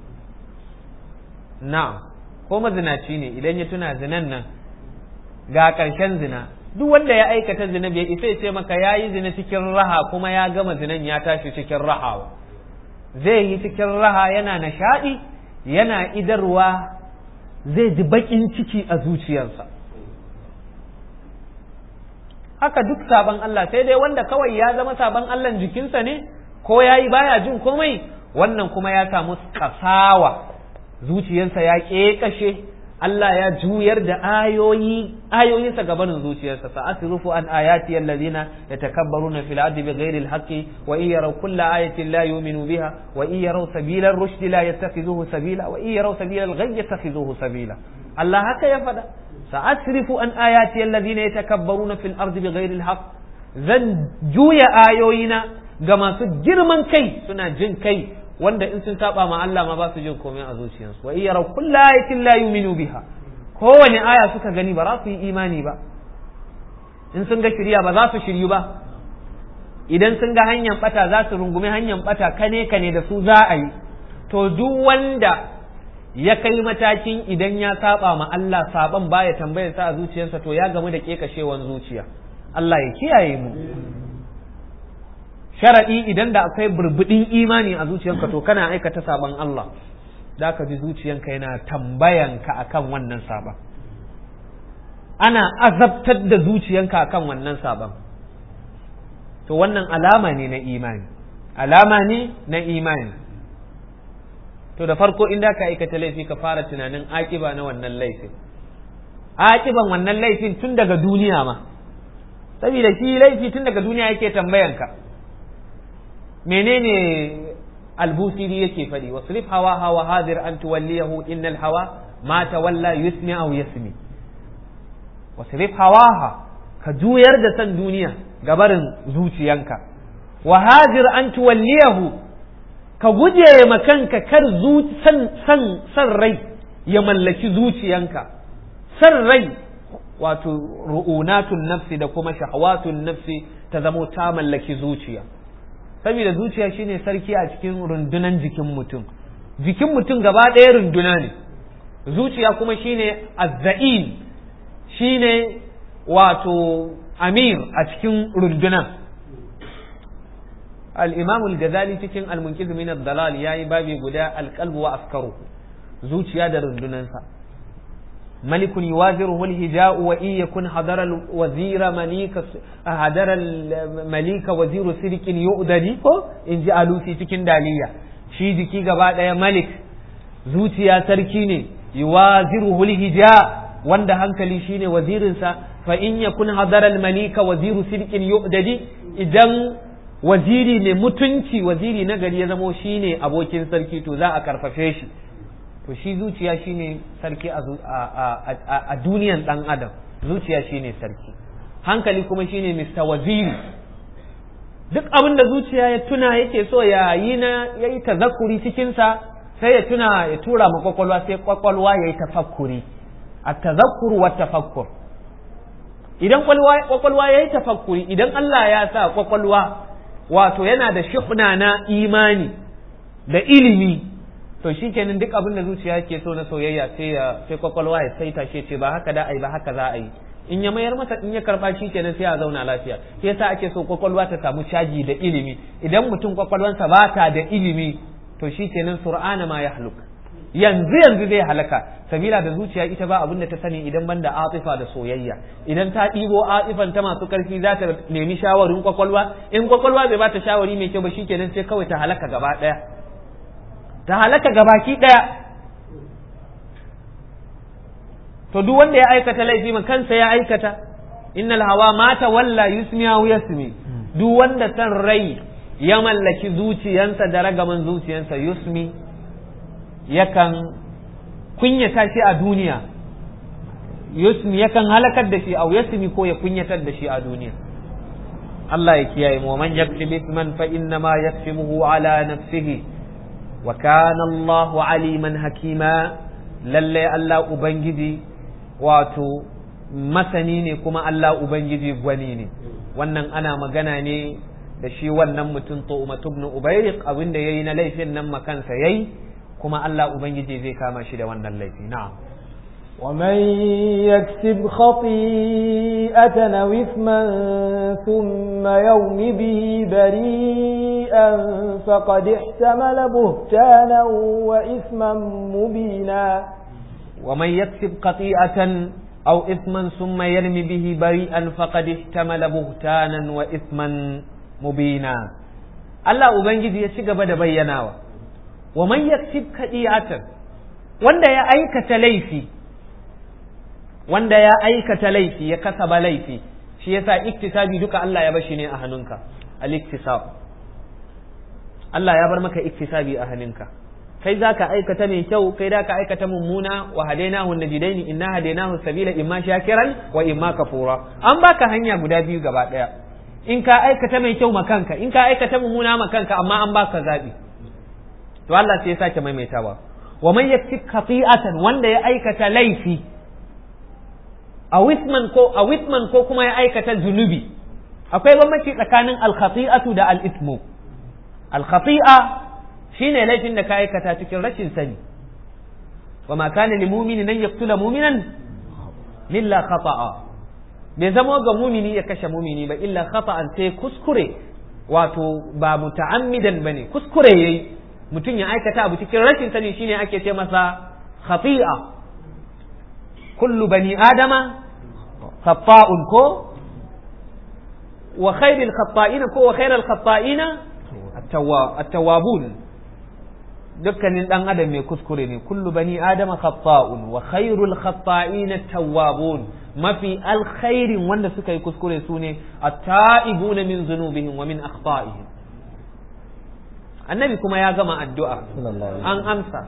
na ko mazinaci ne idan ya tuna zinan nan ga ƙarshen zina duk wanda ya aikata zina bai isa ya ce maka ya yi zina cikin raha kuma ya gama zinan ya tashi cikin raha zai yi cikin raha yana nishaɗi yana idarwa zai ji baƙin ciki a zuciyarsa haka duk sabon Allah sai dai wanda kawai ya zama sabon Allah jikinsa ne ko ya yi baya jin komai wannan kuma ya samu kasawa zuciyarsa ya ƙeƙashe Allah ya juyar da ayoyi ayoyinsa gabanin zuciyarsa sa asrufu an ayati allazina yatakabbaruna fil ardi bighairi alhaqqi wa in yaraw kulla ayatin la yu'minu biha wa in yaraw sabila ar-rushd la yattakhizuhu sabila wa in yaraw sabila al-ghayy yattakhizuhu sabila Allah haka ya fada sa asrifu an ayati allazina yatakabbaruna fil ardi bighairi alhaqq zan juya ayoyina ga masu girman kai suna jin kai wanda in sun saba ma Allah ma ba su jin komai a zuciyarsu wa iyara kullu ayatin la yu'minu biha kowane aya suka gani ba za su yi imani ba in sun ga shirya ba za su shiryu ba idan sun ga hanyar bata za su rungumi hanyar bata kane kane da su za a yi to duk wanda ya kai matakin idan ya saba ma Allah saban baya tambayar sa a zuciyarsa to ya gamu da kekashewan zuciya Allah ya kiyaye mu sharaɗi idan da akwai burbuɗin imani a zuciyanka to kana aikata saban Allah da ka ji zuciyanka yana tambayanka akan wannan saban ana azabtar da zuciyanka akan wannan saban to wannan alama ne na imani alama ne na imani to da farko inda ka aikata laifi ka fara tunanin akiba na wannan laifin akiban wannan laifin tun daga duniya ma saboda shi laifi tun daga duniya yake tambayanka menene albusiri yake faɗi wasrif hawa hawa hadir an tuwalliyahu innal hawa ma tawalla yusmi aw yasmi wasrif hawaha ka juyar da san duniya gabarin zuciyanka wa hadir an tuwalliyahu ka guje ma kanka kar san san san rai ya mallaki zuciyanka san rai wato ru'unatun nafsi da kuma shahawatun nafsi ta zamo ta mallaki zuciya saboda zuciya shine sarki a cikin rundunan jikin mutum jikin mutum gaba ɗaya runduna ne zuciya kuma shine azza'in shine wato amir a cikin runduna al-imam al-ghazali cikin al-munqiz min ad-dalal yayi babi guda al-qalbu wa afkaru zuciya da rundunansa ملك يوازره الهجاء وإن يكن حضر الوزير مليك حضر المليك وزير سرك يؤددي إن جاء لوسي تكن دالية shi jiki gaba ɗaya malik zuciya sarki ne yuwaziruhu hija wanda hankali shine wazirinsa fa in yakun hadara malika waziru sirkin yu'dadi idan waziri ne mutunci waziri na gari ya zamo shine abokin sarki to za a karfafe shi to shi zuciya shine sarki a duniyan dan adam zuciya shine sarki hankali kuma shine mr waziri duk abin da zuciya ya tuna yake so ya yi na ya yi tazakuri cikinsa sai ya tuna ya tura ma kwakwalwa sai kwakwalwa ya yi tafakkuri a tazakkuru wa tafakkur idan kwakwalwa ya yi tafakkuri idan Allah ya sa kwakwalwa wato yana da shihna na imani da ilimi to shi kenan duk abin da zuciya yake so na soyayya sai ya sai kwakwalwa ya saita shi ce ba haka da ai ba haka za a yi in ya mayar masa in ya karba shi kenan sai a zauna lafiya shi yasa ake so kwakwalwa ta samu caji da ilimi idan mutum kwakwalwansa ba ta da ilimi to shi kenan sur'ana ma ya haluk yanzu yanzu zai halaka sabila da zuciya ita ba abin da ta sani idan banda atifa da soyayya idan ta ɗibo atifan ta masu karfi za ta nemi shawarin kwakwalwa in kwakwalwa bai ba ta shawari mai kyau ba shi kenan sai kawai ta halaka gaba ɗaya ta halaka gabaki ɗaya to duk wanda ya aikata laifi ma kansa ya aikata innal hawa mata walla yusmiya yasmi duk wanda san rai ya mallaki zuciyansa da ragaman zuciyansa yusmi yakan kunyata shi a duniya yusmi yakan halakar da shi au yasmi ko ya kunyatar da shi a duniya Allah ya kiyaye mu man yaksib isman fa inna ma yaksibuhu ala nafsihi wa kana Allahu aliman hakima lalle Allah ubangiji wato masani ne kuma Allah Ubangiji gwani ne wannan ana magana ne da shi wannan mutum Tu'matu ibn Ubayriq abinda yayi na laifin nan makansa yayi kuma Allah Ubangiji zai kama shi da wannan laifi na'am ومن يكسب خطيئة أو إثما ثم يوم به بريئا فقد احتمل بهتانا وإثما مبينا ومن يكسب خطيئة أو إثما ثم يرمي به بريئا فقد احتمل بهتانا وإثما مبينا الله أبنجي يشيغ بدا بيناوا ومن يكسب خطيئة wanda ya aikata laifi wanda ya aikata laifi ya kasaba laifi shi yasa iktisabi duka Allah ya bashi ne a hannunka al-iktisab Allah ya bar maka iktisabi a hannunka kai za ka aikata mai kyau kai da ka aikata mummuna wa hadainahu najidaini inna hadainahu sabila imma shakiran wa imma kafura an baka hanya guda biyu gaba daya in ka aikata mai kyau makanka in ka aikata mummuna makanka amma an baka zabi to Allah sai ya sake maimaitawa wa man yaksib khati'atan wanda ya aikata laifi a wisman ko a wisman ko kuma ya aikata zunubi akwai bambanci tsakanin al-khati'atu da al-ithmu al-khati'a shine laifin da ka aikata cikin rashin sani wa ma kana lil mu'mini nan yaqtula mu'minan illa khata'a bai zama ga mumini ya kashe mumini ba illa khata'an sai kuskure wato ba muta'ammidan bane kuskure yayi mutum ya aikata abu cikin rashin sani shine ake ce masa khati'a kullu bani adama khata'un ko wa khairul khata'ina ko wa khairul khata'ina at-tawwabun dukkanin dan adam mai kuskure ne kullu bani adama khata'un wa khairul khata'ina tawwabun mafi alkhairin wanda suka yi kuskure su ne at-ta'ibuna min zunubihim wa min akhta'ihim annabi kuma ya gama addu'a an amsa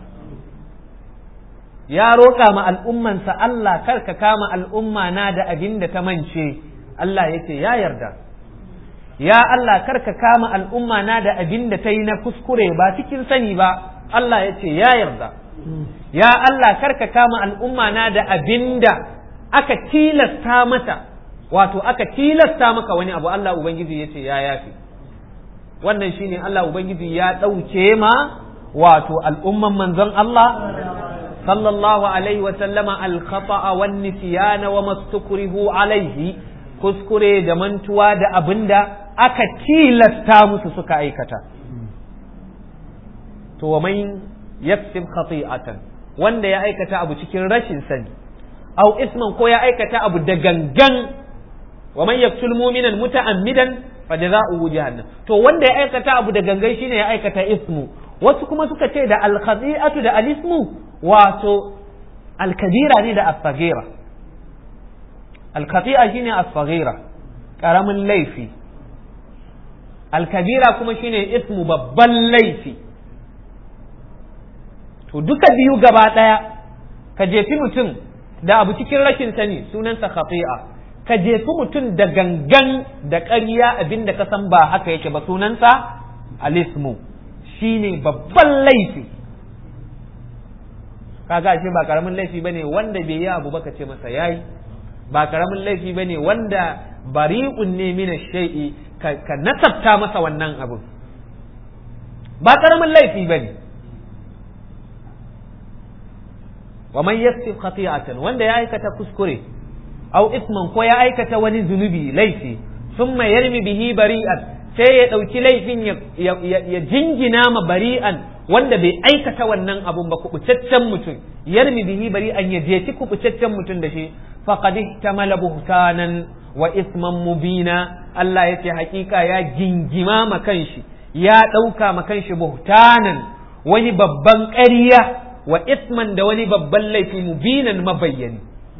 ya roƙa ma al'ummansa Allah kar ka kama al'umma na da abin da ta mance Allah ya ce ya yarda ya Allah kar ka kama al'umma na da abin da ta yi na kuskure ba cikin sani ba Allah ya ce ya yarda ya Allah kar ka kama al'umma na da abin da aka tilasta mata wato aka tilasta maka wani abu Allah Ubangiji ya ce ya yafi wannan shine Allah Ubangiji ya ɗauke ma wato al'umman manzon Allah sallallahu alaihi wa sallama al-khata'a wan nisyana wa mastukrihu alaihi kuskure da mantuwa da abinda aka tilasta musu suka aikata to wa man yaksib khati'atan wanda ya aikata abu cikin rashin sani au isman ko ya aikata abu da gangan wa man yaqtul mu'minan muta'ammidan fa jazaohu jahannam to wanda ya aikata abu da gangan shine ya aikata ismu wasu kuma suka ce da al khati'atu da al ismu wato al kabira ne da as-saghira al khati'a shine as-saghira karamin laifi al kabira kuma shine ismu babban laifi to duka biyu gaba daya ka jefi mutum da abu cikin rashin sani sunansa khati'a ka jefi mutum da gangan da ƙarya abinda ka san ba haka yake ba sunansa alismu shine babban laifi kaga ashe ba karamin laifi bane wanda bai yi abu baka ce masa yayi ba karamin laifi bane wanda bari'un ne min shay'i ka, ka nasabta masa wannan abu ba karamin laifi bane wa man yaksib khati'atan wanda ya aikata kuskure aw isman ko ya aikata wani zunubi laifi thumma yarmi bihi bari'an sai ya dauki laifin ya jingina ma bari'an wanda bai aikata wannan abun ba kubucaccen mutum yarmi bihi bari'an ya je kubucaccen mutum da shi faqad ihtamala buhtanan wa isman mubina Allah yace hakika ya jingima ma kanshi ya dauka ma kanshi buhtanan wani babban ƙarya wa isman da wani babban laifi mubinan mabayyani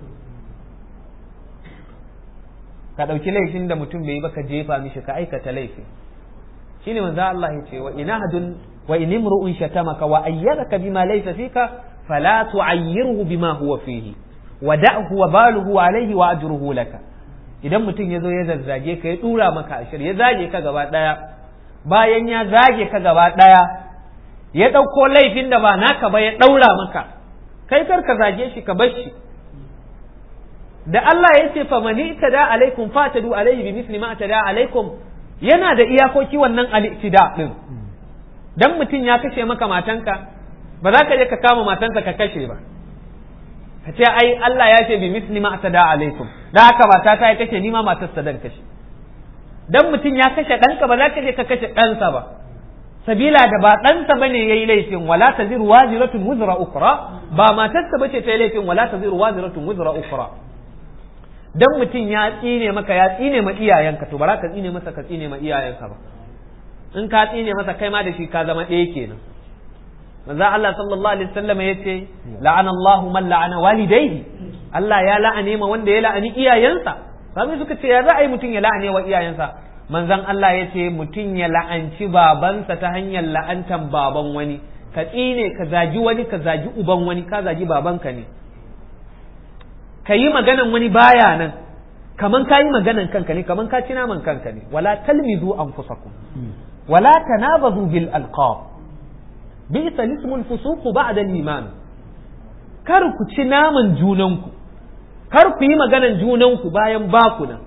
ka ɗauki laifin da mutum bai yi ba ka jefa mishi ka aikata laifi shine manzo Allah ya ce wa inahadun wa in imru'un shatamaka wa ayyadaka bima laysa fika fala tu'ayyirhu bima huwa fihi wa da'hu wa baluhu alayhi wa ajruhu laka idan mutum ya zo ya zazzage ka ya dura maka ashir ya zage ka gaba daya bayan ya zage ka gaba daya ya ɗauko laifin da ba naka ba ya ɗaura maka kai kar ka zage shi ka bar shi da Allah ya ce fa mani tada alaikum fatadu alaihi bi misli ma tada alaikum yana da iyakoki wannan al-ittida din dan mutum ya kashe maka matanka ba za ka je ka kama matanka ka kashe ba ka ce ai Allah ya ce bi misli ma tada alaikum da haka mata ta ya kashe ni ma matarsa dan kashe dan mutum ya kashe ɗanka ba za ka je ka kashe ɗansa ba sabila da ba ɗansa bane yayi laifin wala taziru waziratun wuzra ukra ba matarsa bace ta yi laifin wala taziru waziratun wuzra ukra dan mutum ya tsine maka ya tsine ma iyayenka to ba za ka tsine masa ka tsine ma iyayenka ba in ka tsine masa kai ma da shi ka zama ɗaya kenan manzo Allah sallallahu alaihi wasallam yace la'ana Allahu man la'ana walidayhi Allah ya la'ane ma wanda ya la'ani iyayensa sami suka ce ya za a yi mutum ya la'ane wa iyayensa manzon Allah ya ce mutum ya la'anci babansa ta hanyar la'antan baban wani ka tsine ka zagi wani ka zagi uban wani ka zagi babanka ne ka yi maganan wani baya nan kaman ka yi maganan kanka ne kaman ka ci naman kanka ne wala talmizu anfusakum wala tanabazu bil alqab bi'sa ismul fusuq ba'da al-iman kar ku ci naman junanku kar ku yi maganan junanku bayan baku nan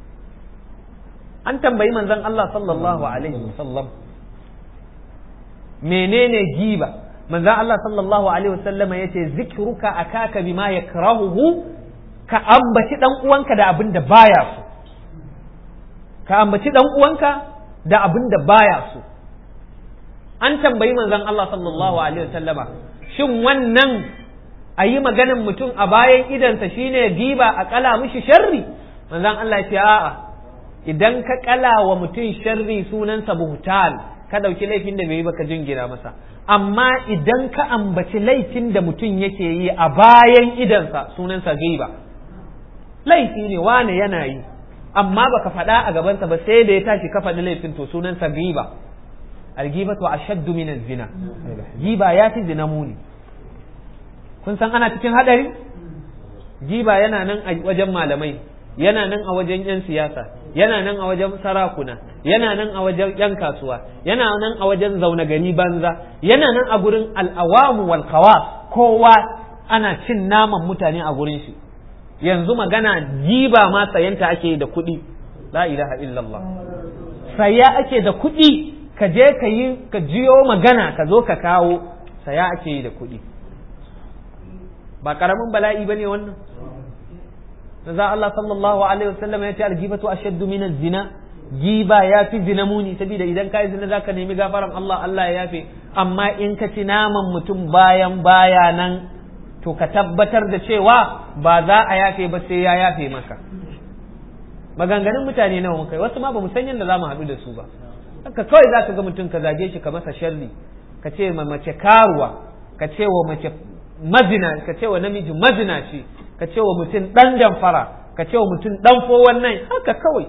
an tambayi manzon Allah sallallahu alaihi wasallam menene giba manzon Allah sallallahu alaihi wasallam yace zikruka akaka bima yakrahuhu ka ambaci dan uwanka da abin da baya so ka ambaci dan uwanka da abin da baya so an tambayi manzon Allah sallallahu alaihi wasallama shin wannan a yi maganin mutum a bayan idansa shine giba a kala mishi sharri manzon Allah ya ce a'a idan ka kala wa mutum sharri sunansa buhtal ka ɗauki laifin da bai yi ba ka jingina masa amma idan ka ambaci laifin da mutum yake yi a bayan idansa sunansa giba laifi ne wane yana yi amma baka faɗa a gabansa ba sai da ya tashi ka faɗi laifin to sunansa giba algibatu ashaddu min zina giba ya fi zina muni kun san ana cikin hadari giba yana nan a wajen malamai yana nan a wajen 'yan siyasa yana nan a wajen sarakuna yana nan a wajen 'yan kasuwa yana nan a wajen zaune gari banza yana nan a gurin al'awamu wal kowa ana cin naman mutane a gurin shi yanzu magana jiba ma sayanta ake da kuɗi la ilaha illallah saya ake da kuɗi ka je ka yi ka jiyo magana ka zo ka kawo saya ake yi da kuɗi ba karamin bala'i bane wannan za Allah sallallahu alaihi wasallam ya ce algibatu ashaddu min zina giba ya fi zina muni saboda idan kai zina zaka nemi gafaran Allah Allah ya yafe amma in ka ci naman mutum bayan baya nan to ka tabbatar da cewa ba za a yafe ba sai ya yafe maka maganganun mutane nawa muka yi wasu ma ba mu san yadda za mu haɗu da su ba haka kawai za ka ga mutum ka zage shi ka masa sharri ka ce ma mace karuwa ka ce wa mace mazina ka ce wa namiji mazina ce ka ce wa mutum ɗan damfara ka ce wa mutum ɗan fowan nan haka kawai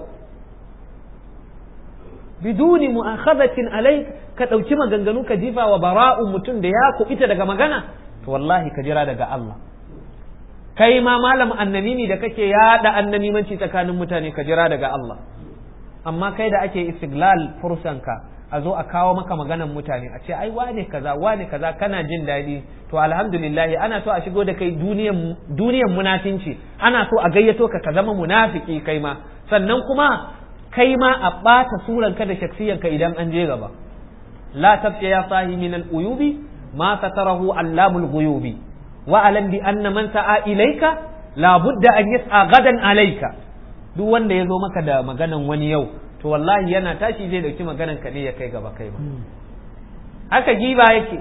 biduni mu'akhadatin alai ka ɗauki maganganu ka jifa wa bara'un mutum da ya kuɓita daga magana to wallahi ka jira daga Allah kai ma malam annamimi da kake yada annamimanci tsakanin mutane ka jira daga Allah amma kai da ake istiglal fursanka a zo a kawo maka maganan mutane a ce ai wane kaza wane kaza kana jin daɗi to alhamdulillah ana so a shigo da kai duniyan duniyan munafinci ana so a gayyato ka ka zama munafiki kai ma sannan kuma kai ma a ɓata suranka da shaksiyanka idan an je gaba la tabta ya sahi min al-uyubi ma satarahu allamul ghuyubi wa alam bi anna man sa'a ilayka la budda an yas'a gadan alayka duk wanda ya zo maka da maganan wani yau to wallahi yana tashi zai dauki maganan ka ne ya kai gaba kai ba haka giba yake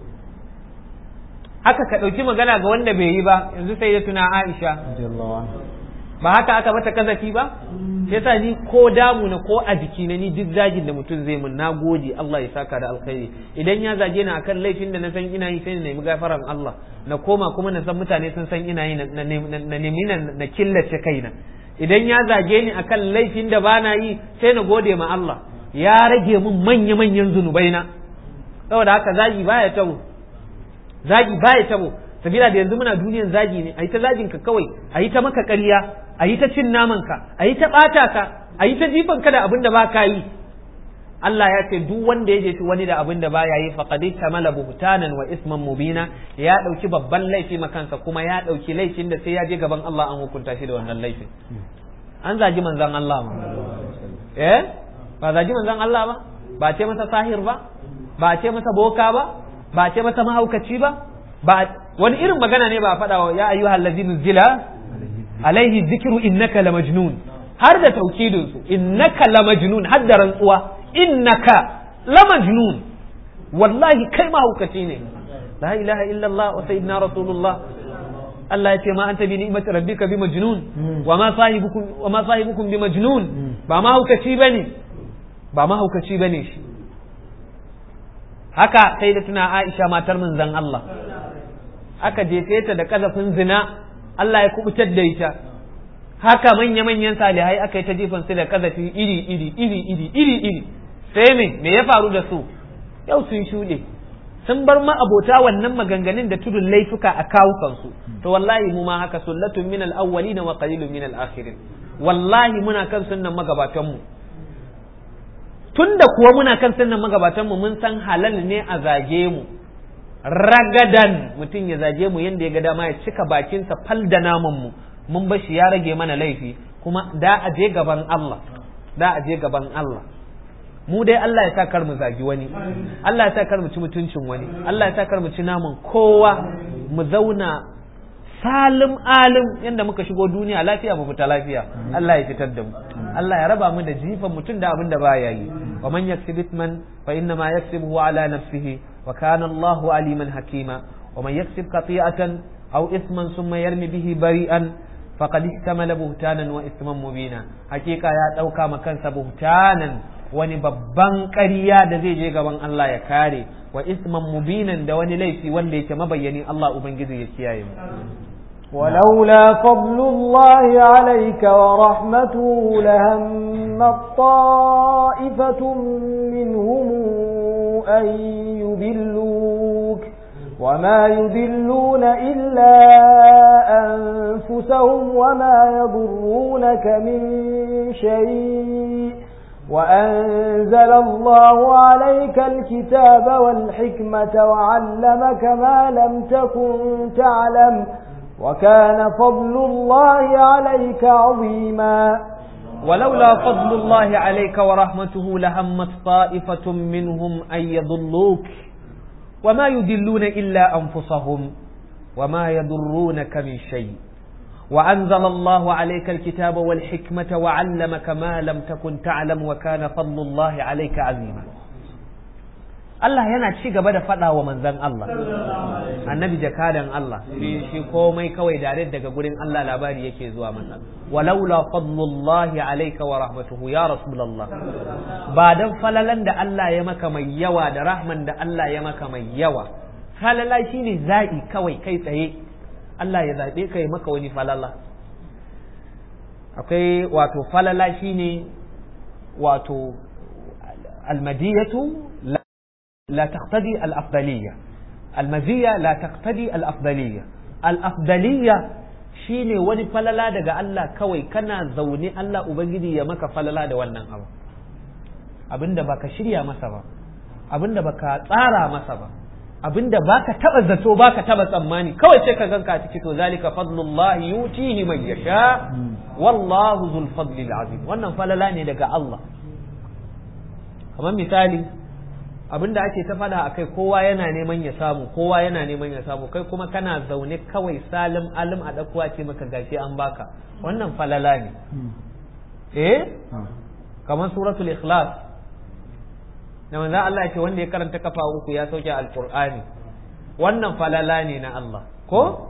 haka ka dauki magana ga wanda bai yi ba yanzu sai ya tuna Aisha ba haka aka mata kazafi ba yasa ni ko damu na ko a jiki na ni duk zagin da mutum zai mun nagode Allah ya saka da alkhairi idan ya zage ni akan laifin da na san ina yi sai na nemi gafaran Allah na koma kuma na san mutane sun san ina yi na nemi na killace kaina idan ya zage ni akan laifin da bana yi sai na gode ma Allah ya rage mun manya manyan zunubai na saboda haka zagi baya tabo zagi baya tabo sabila da yanzu muna duniyan zagi ne a yi ta zagin ka kawai a yi ta maka ƙarya a yi ta cin naman ka a yi ta ɓata ka a yi ta jifan ka da abin da ba ka yi Allah ya ce duk wanda ya jefi wani da abin da baya yi faqad tamala buhtanan wa isman mubina ya dauki babban laifi makansa kuma ya dauki laifin da sai ya je gaban Allah an hukunta shi da wannan laifin an zagi manzon Allah ma eh ba zagi manzon Allah ba ba ce masa sahir ba ba ce masa boka ba ba ce masa mahaukaci ba ba wani irin magana ne ba a faɗa wa ya ayyuhal ladina zila alaihi zikru innaka lamajnun har da taukidin su innaka lamajnun har da rantsuwa innaka lamajnun wallahi kai mahaukaci ne la ilaha illallah wa sayyidina rasulullah Allah ya ce ma anta bi ni'mati rabbika bi majnun wa ma sahibukum wa ma sahibukum bi majnun ba mahaukaci bane ba mahaukaci bane shi haka sai da tuna Aisha matar manzon Allah aka jefe ta da kazafin zina Allah ya kubutar da ita haka manya-manyan salihai aka yi ta jefan su da kazafi iri iri iri iri iri iri sai me me ya faru da su yau sun shuɗe sun bar ma abota wannan maganganun da tudun laifuka a kawukansu to wallahi mu ma haka sullatun min al-awwalin wa qalilun min al-akhirin wallahi muna kan sunnan magabatan mu tunda kuwa muna kan sunnan magabatan mu mun san halal ne a zage mu ragadan mutum ya zage mu yanda ya ga dama ya cika bakinsa fal da naman mu mun bashi ya rage mana laifi kuma da a je gaban Allah da a je gaban Allah mu dai Allah ya sa kar mu zagi wani Allah ya sa kar mu ci mutuncin wani Allah ya sa kar mu ci naman kowa mu zauna salim alim yanda muka shigo duniya lafiya mu fita lafiya Allah ya fitar da mu Allah ya raba mu da jifan mutum da abin da baya yi wa man yaksib ithman fa inna ma yaksibuhu ala nafsihi wa kana Allahu aliman hakima wa man yaksib qati'atan aw ithman thumma yarmi bihi bari'an faqad ihtamala buhtanan wa ithman mubina hakika ya dauka ma kansa buhtanan wani babban ƙarya da zai je gaban Allah ya kare wa isman mubinan da wani laifi wanda yake mabayyani Allah ubangiji ya kiyaye mu ولولا فضل الله عليك ورحمته لهم طائفة منهم أن يذلوك وما يذلون إلا أنفسهم وما يضرونك من شيء وأنزل الله عليك الكتاب والحكمة وعلمك ما لم تكن تعلم وكان فضل الله عليك عظيما ولولا فضل الله عليك ورحمته لهمت طائفة منهم أن يضلوك وما يدلون إلا أنفسهم وما يضرونك من شيء وأنزل الله عليك الكتاب والحكمة وعلمك ما لم تكن تعلم وكان فضل الله عليك عظيما Allah yana ci gaba da faɗa wa manzan Allah annabi jakadan Allah shi shi komai kawai dare daga gurin Allah labari yake zuwa masa walaula fadlullahi alayka wa rahmatuhu ya rasulullah ba dan falalan da Allah ya maka mai yawa da rahman da Allah ya maka mai yawa falala shine za'i kawai kai tsaye Allah ya zabe ka ya maka wani falala akwai wato falala shine wato almadiyatu لا تقتضي الأفضلية المزية لا تقتضي الأفضلية الأفضلية shine wani falala daga Allah kawai kana zaune Allah Ubangiji ya maka falala da wannan abu abinda baka shirya masa ba abinda baka tsara masa ba abinda baka taba zato baka taba tsammani kawai sai ka ganka a ciki to zalika fadlullahi yutihi man yasha wallahu zul fadli azim wannan falala ne daga Allah kamar misali abin da ake ta faɗa a kai kowa yana neman ya samu kowa yana neman ya samu kai kuma kana zaune kawai salim alim a ɗakuwa ce maka gashi an baka wannan falala ne eh kamar suratul ikhlas da manzan Allah ya ce wanda ya karanta kafa uku ya sauke alqur'ani wannan falala ne na Allah ko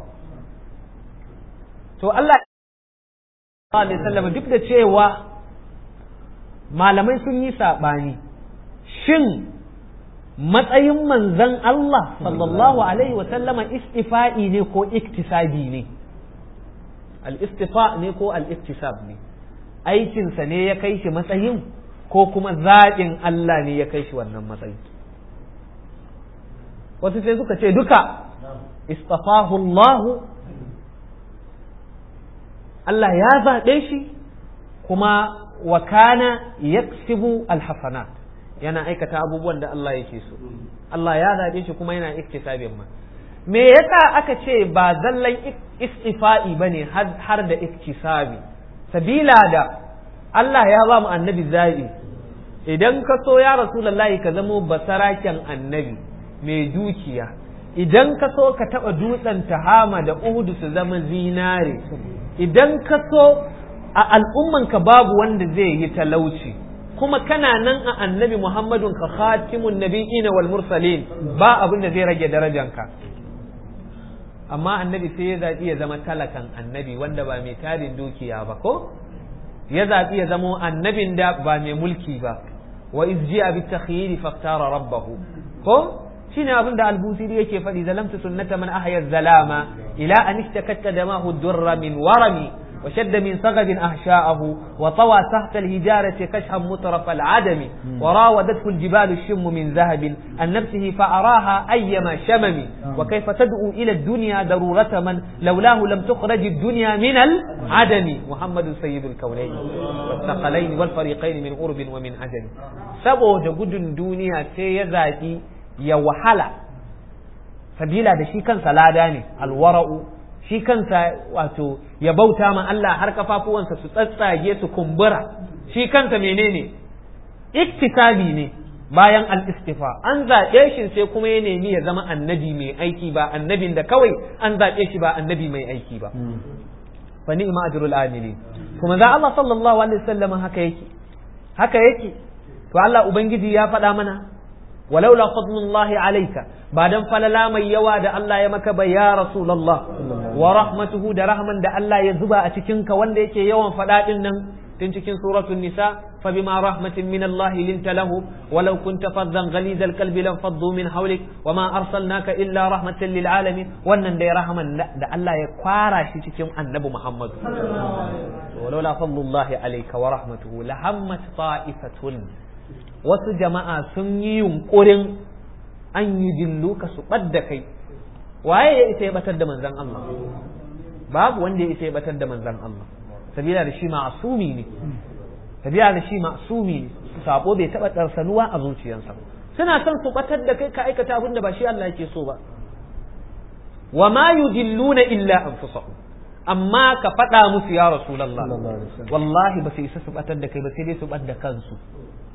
to Allah alaihi wasallam duk da cewa malamai sun yi saɓani shin matsayin manzan Allah sallallahu alaihi wasallama istifa'i ne ko iktisabi ne al-istifa ne ko al-iktisab ne aikinsa ne ya kai shi matsayin ko kuma zaɓin Allah ne ya kai shi wannan matsayi wasu sai suka ce duka istafahu Allah Allah ya zaɓe shi kuma wa kana yaksibu alhasanat yana aikata abubuwan da Allah yake so Allah ya zaɓe shi kuma yana iktisabin ma me yasa aka ce ba zallan istifa'i bane har da iktisabi sabila da Allah ya ba mu annabi zaɓi idan ka so ya rasulullahi ka zamo basaraken annabi mai dukiya idan ka so ka taɓa dutsen tahama da uhudu su zama zinare idan ka so a al'ummanka babu wanda zai yi talauci kuma kana nan a annabi muhammadun ka khatimun nabiyina wal mursalin ba abin da zai rage darajanka amma annabi sai ya zaɓi ya zama talakan annabi wanda ba mai tarin dukiya ba ko ya zaɓi ya zama annabin da ba mai mulki ba wa izji'a bi takhyiri faktara rabbahu ko shine abin da albusiri yake faɗi zalamtu sunnata man ahya zalama ila an ishtakat damahu durra min warami وشد من صغد أحشاءه وطوى تحت الهجارة كشحا مترف العدم وراودته الجبال الشم من ذهب عن نفسه فأراها أيما شمم وكيف تدعو إلى الدنيا ضرورة من لولاه لم تخرج الدنيا من العدم محمد سيد الكونين والثقلين والفريقين من قرب ومن عجم سبو جود الدنيا سيزاتي يوحلا sabila da shi kansa lada ne alwara'u shi kansa wato ya bauta ma Allah har kafafuwansa su tsatsage su kumbura shi kansa menene iktisabi ne bayan al-istifa an zaɓe shi sai kuma ya nemi ya zama annabi mai aiki ba annabin da kawai an zaɓe shi ba annabi mai aiki ba fa ni'ma ajrul amilin kuma za Allah sallallahu alaihi wasallam haka yake haka yake to Allah ubangiji ya faɗa mana ولولا فضل الله عليك بعدم فللا mai yawa da Allah ya maka bai ya rasulullah wa rahmatuhu da rahman da Allah ya zuba a cikin ka wanda yake yawan fada din nan tun cikin suratul nisa fa bima rahmatin min Allah linta lahu walau kunta faddan ghaliz alqalbi lam faddu min hawlik wama arsalnaka illa rahmatan lil alamin wannan da rahman da Allah ya kwara shi cikin annabi Muhammad ولولا فضل الله عليك ورحمته لهمت طائفة wasu jama'a sun yi yunkurin an yi dillu ka su ɓadda kai waye ya isa ya batar da manzan Allah babu wanda ya isa ya batar da manzan Allah sabila da shi ma'asumi ne sabila da shi ma'asumi ne sabo bai taɓa ɗarsanuwa a zuciyarsa suna son su batar da kai ka aikata abin da ba shi Allah yake so ba wa ma yudilluna illa anfusahum amma ka faɗa musu ya rasulullah wallahi ba su isa su batar da kai ba sai dai su bar da kansu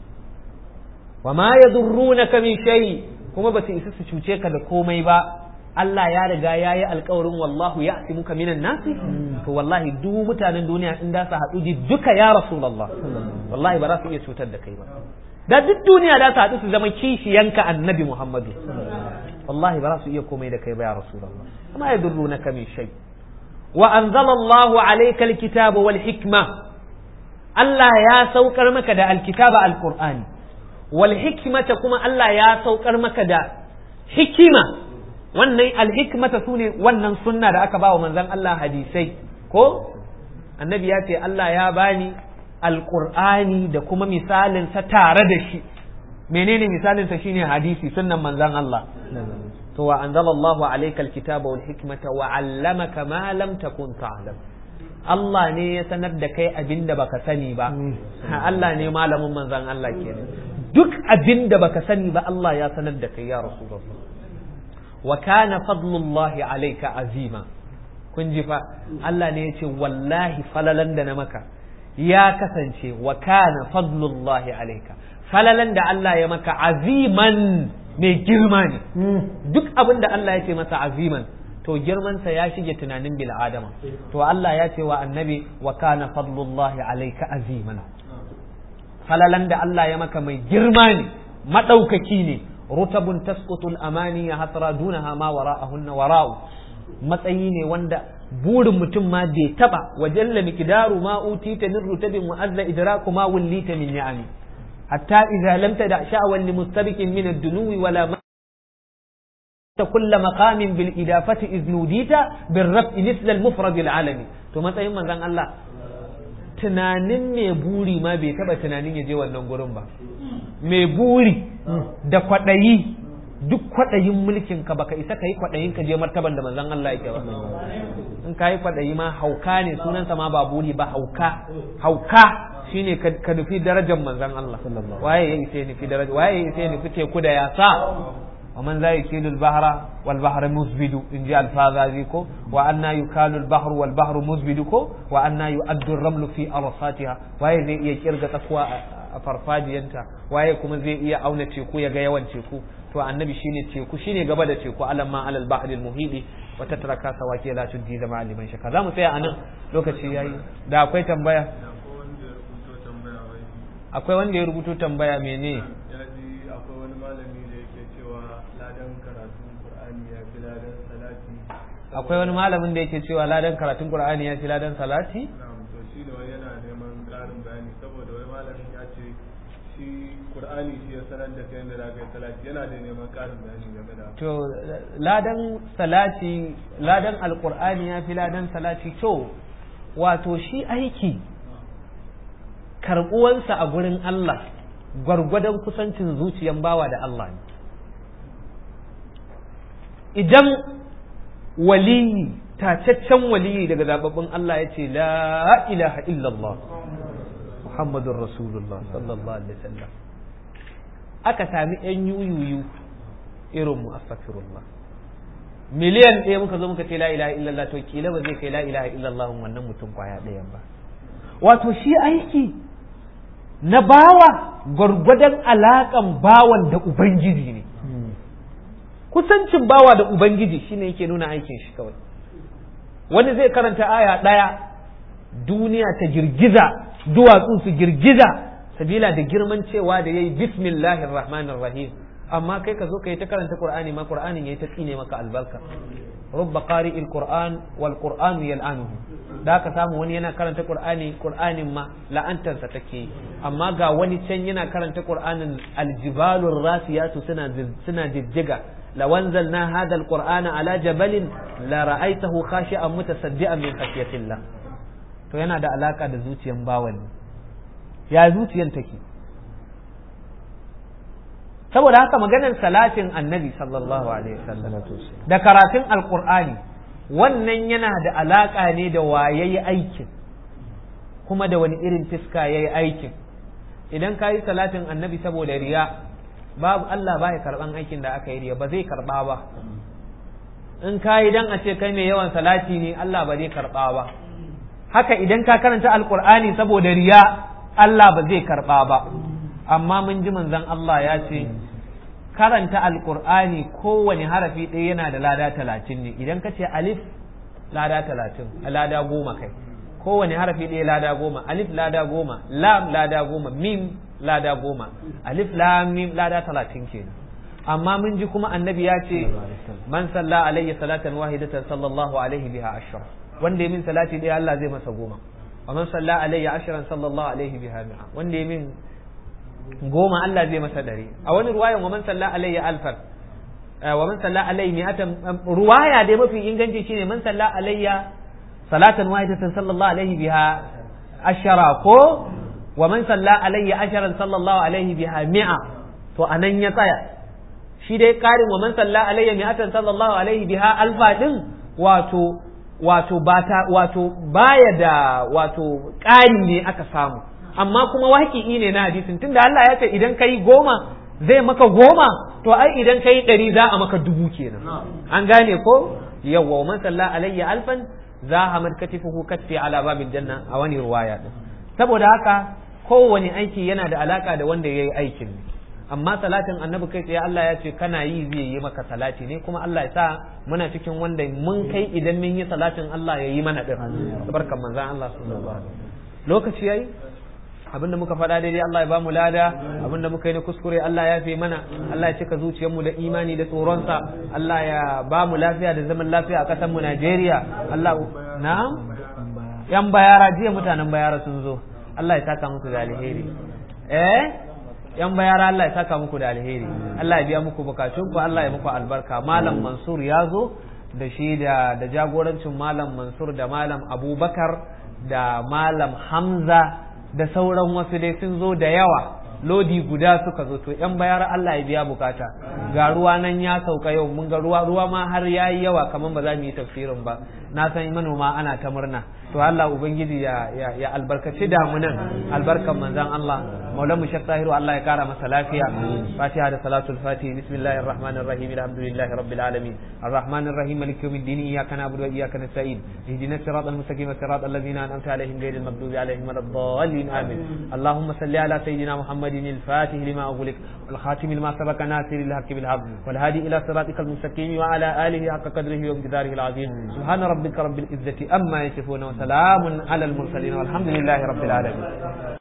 wa ma yadurrunaka min shay kuma ba su isa su cuce ka da komai ba Allah ya riga ya yi alkawarin wallahu ya muka minan nasi to wallahi duk mutanen duniya in da su haɗu ji duka ya rasulullah wallahi ba za su iya cutar da kai ba da duk duniya da su haɗu su zama kishiyanka annabi muhammadu wallahi ba za su iya komai da kai ba ya rasulullah amma ya durru na kamin shai wa anzalallahu alayka alkitaba wal hikma Allah ya saukar maka da alkitaba alqur'ani wal hikmata kuma Allah ya saukar maka da hikima wannan alhikmata su ne wannan sunna da aka ba wa manzon Allah hadisai ko annabi ya ce Allah ya bani alqur'ani da kuma misalin sa tare da shi menene misalin sa shine hadisi sunnan manzon Allah to wa anzalallahu alayka alkitaba wal hikmata wa 'allamaka ma lam takun ta'lam Allah ne ya sanar da kai abinda baka sani ba Allah ne malamin manzon Allah kenan duk abinda baka sani ba Allah ya sanar da kai ya rasulullah wa kana fadlullahi alayka azima kun ji fa Allah ne ya ce wallahi falalan da na maka ya kasance wa kana fadlullahi alayka falalan da Allah ya maka aziman mai girma ne duk abin da Allah ya ce masa aziman to girmansa ya shige tunanin bil adama to Allah ya ce wa annabi wa kana fadlullahi alayka aziman falalan da Allah ya maka mai girma ne madaukaki ne rutabun tasqutul amani ya hasra dunaha ma wara'ahunna wara'u matsayi ne wanda burin mutum ma bai taba wa jalla miqdaru ma utita min rutabin wa azza idraku ma wallita min ni'ami hatta idza lam tada sha'wan li mustabiqin min ad-dunuwi wala ma كل مقام بالإضافة إذ نوديت بالرفع مثل المفرد العالمي to matsayin manzon Allah tunanin mai buri ma bai taba tunanin ya je wannan gurin ba mai buri da kwaɗayi duk kwaɗayin mulkin ka baka isa ka yi kwaɗayin ka je martaban da manzon Allah yake ba in ka yi kwaɗayi ma hauka ne sunansa ma ba buri ba hauka hauka shine ka nufi darajar manzon Allah waye ya isa nufi daraja waye ya isa nufi teku da yasa ومن ذا يكيل البحر والبحر مزبد إن جاء الفاذازيكو وأن يكال البحر والبحر مزبدكو وأن يؤد الرمل في أرصاتها وهي زي إيه كيرغة تقوى farfajiyanta waye kuma zai iya auna teku ya ga yawan teku to annabi shine teku shine gaba da teku alamma alal bahril muhidi wa tatraka sawaki la tuddi zama liman shaka zamu tsaya anan lokaci yayi da akwai tambaya akwai wanda ya rubuto tambaya mene akwai wani malamin da yake cewa ladan karatun qur'ani ya fi ladan salati to shi da wani yana neman ƙarin bayani saboda wani malamin ya ce shi qur'ani shi ya sanar da kai yadda za ka yi salati yana da neman ƙarin bayani game da to ladan salati ladan alqur'ani ya fi ladan salati to wato shi aiki karɓuwansa a gurin Allah gwargwadon kusancin zuciyan bawa da Allah ne idan waliyi tacaccen waliyi daga zababbin Allah ya ce la ilaha illallah Muhammadun Rasulullah sallallahu alaihi wasallam aka sami yan yuyuyu irin mu astaghfirullah miliyan ɗaya muka zo muka ce la ilaha illallah to kila ba zai kai la ilaha illallah wannan mutum kwaya ɗayan ba wato shi aiki na bawa gwargwadon alaƙan bawan da ubangiji ne kusancin bawa da ubangiji shine yake nuna aikin shi kawai wani zai karanta aya ɗaya duniya ta girgiza duwatsu su girgiza sabila da girman cewa da yayi bismillahir rahmanir rahim amma kai ka zo ka yi ta karanta qur'ani ma qur'anin yayi ta tsine maka albarka rubba qari'il qur'an wal qur'anu yal'anuhu da ka samu wani yana karanta qur'ani qur'anin ma la'antarsa take amma ga wani can yana karanta qur'anin aljibalur rasiyatu suna suna jijjiga لو أنزلنا هذا القرآن على جبل لرأيته خاشعا متصدعا من خشية الله to yana da alaka da zuciyan bawan ya zuciyan take saboda haka maganar salatin annabi sallallahu alaihi wasallam da karatun alqur'ani wannan yana da alaka ne da wayayi aikin kuma da wani irin fiska yayi aikin idan ka yi salatin annabi saboda riya babu Allah baya karban aikin da aka yi riya ba zai karba ba in ka yi dan a ce kai mai yawan salati ne Allah ba zai karba ba haka idan ka karanta alqur'ani saboda riya Allah ba zai karba ba amma mun ji manzon Allah ya ce karanta alkur'ani kowane harafi ɗaya yana da lada talatin ne idan ka ce alif lada talatin lada goma kai kowane harafi ɗaya lada goma alif lada goma lam lada goma mim lada goma alif lam mim lada talatin kenan amma mun ji kuma annabi ya ce man salla alayya salatan wahidatan sallallahu alaihi biha ashra wanda ya min salati ɗaya Allah zai masa goma wa man salla alayya ashran sallallahu alaihi biha mi'a wanda ya min goma Allah zai masa dare a wani ruwayan wa man salla alayya alfan wa man salla alayya mi'atan ruwaya dai mafi inganci shine man salla alayya salatan wahidatan sallallahu alaihi biha ashara ko wa man salla alayya asharan sallallahu alaihi biha mi'a to anan ya tsaya shi dai karin wa man salla alayya mi'atan sallallahu alaihi biha alfa din wato wato bata wato baya da wato ƙari ne aka samu amma kuma waƙi'i ne na hadisin tunda Allah ya ce idan kai goma zai maka goma to ai idan kai ɗari za a maka dubu kenan an gane ko yawwa man salla alayya alfan za a mad katifuhu katti ala babin janna a wani ruwaya din saboda haka kowane aiki yana da alaka da wanda yayi aikin ne amma salatin annabi kai tsaye Allah ya ce kana yi zai yi maka salati ne kuma Allah ya sa muna cikin wanda mun kai idan mun yi salatin Allah ya yi mana din barkan manzon Allah sallallahu alaihi wasallam lokaci yayi abinda muka faɗa daidai Allah ya bamu lada abinda muka yi na kuskure Allah ya fi mana Allah ya cika zuciyarmu da imani da tsoronsa Allah ya bamu lafiya da zaman lafiya a ƙasar mu Najeriya Allah na'am yan bayara jiya mutanen bayara sun zo Allah ya saka musu da alheri eh yan bayara Allah ya saka muku da alheri Allah ya biya muku bukatun ku Allah ya muku albarka malam Mansur ya zo da shi da da jagorancin malam Mansur da malam Abubakar da malam Hamza da sauran wasu dai sun zo da yawa lodi guda suka zo to yan bayar Allah ya biya bukata ga ruwa nan ya sauka yau mun ga ruwa ruwa ma har yayi yawa kaman ba za mu yi tafsirin ba na san manoma ana ta murna to Allah ubangiji ya ya, ya albarkaci damunan albarkan manzon Allah maulan mu shek tahiru Allah ya kara masa lafiya fatiha da salatul fatiha bismillahir rahmanir rahim alhamdulillahi rabbil alamin arrahmanir rahim maliki yawmiddin iyyaka na'budu wa iyyaka nasta'in ihdinas siratal mustaqim siratal ladzina an'amta alaihim ghayril maghdubi alaihim waladdallin amin اللهم صل على سيدنا محمد الفاتح لما أغلق والخاتم لما سبق ناصر الحق بالحق والهادي إلى صراطك المستقيم وعلى آله حق قدره ومقداره العظيم سبحان ربك رب العزة أما يصفون وسلام على المرسلين والحمد لله رب العالمين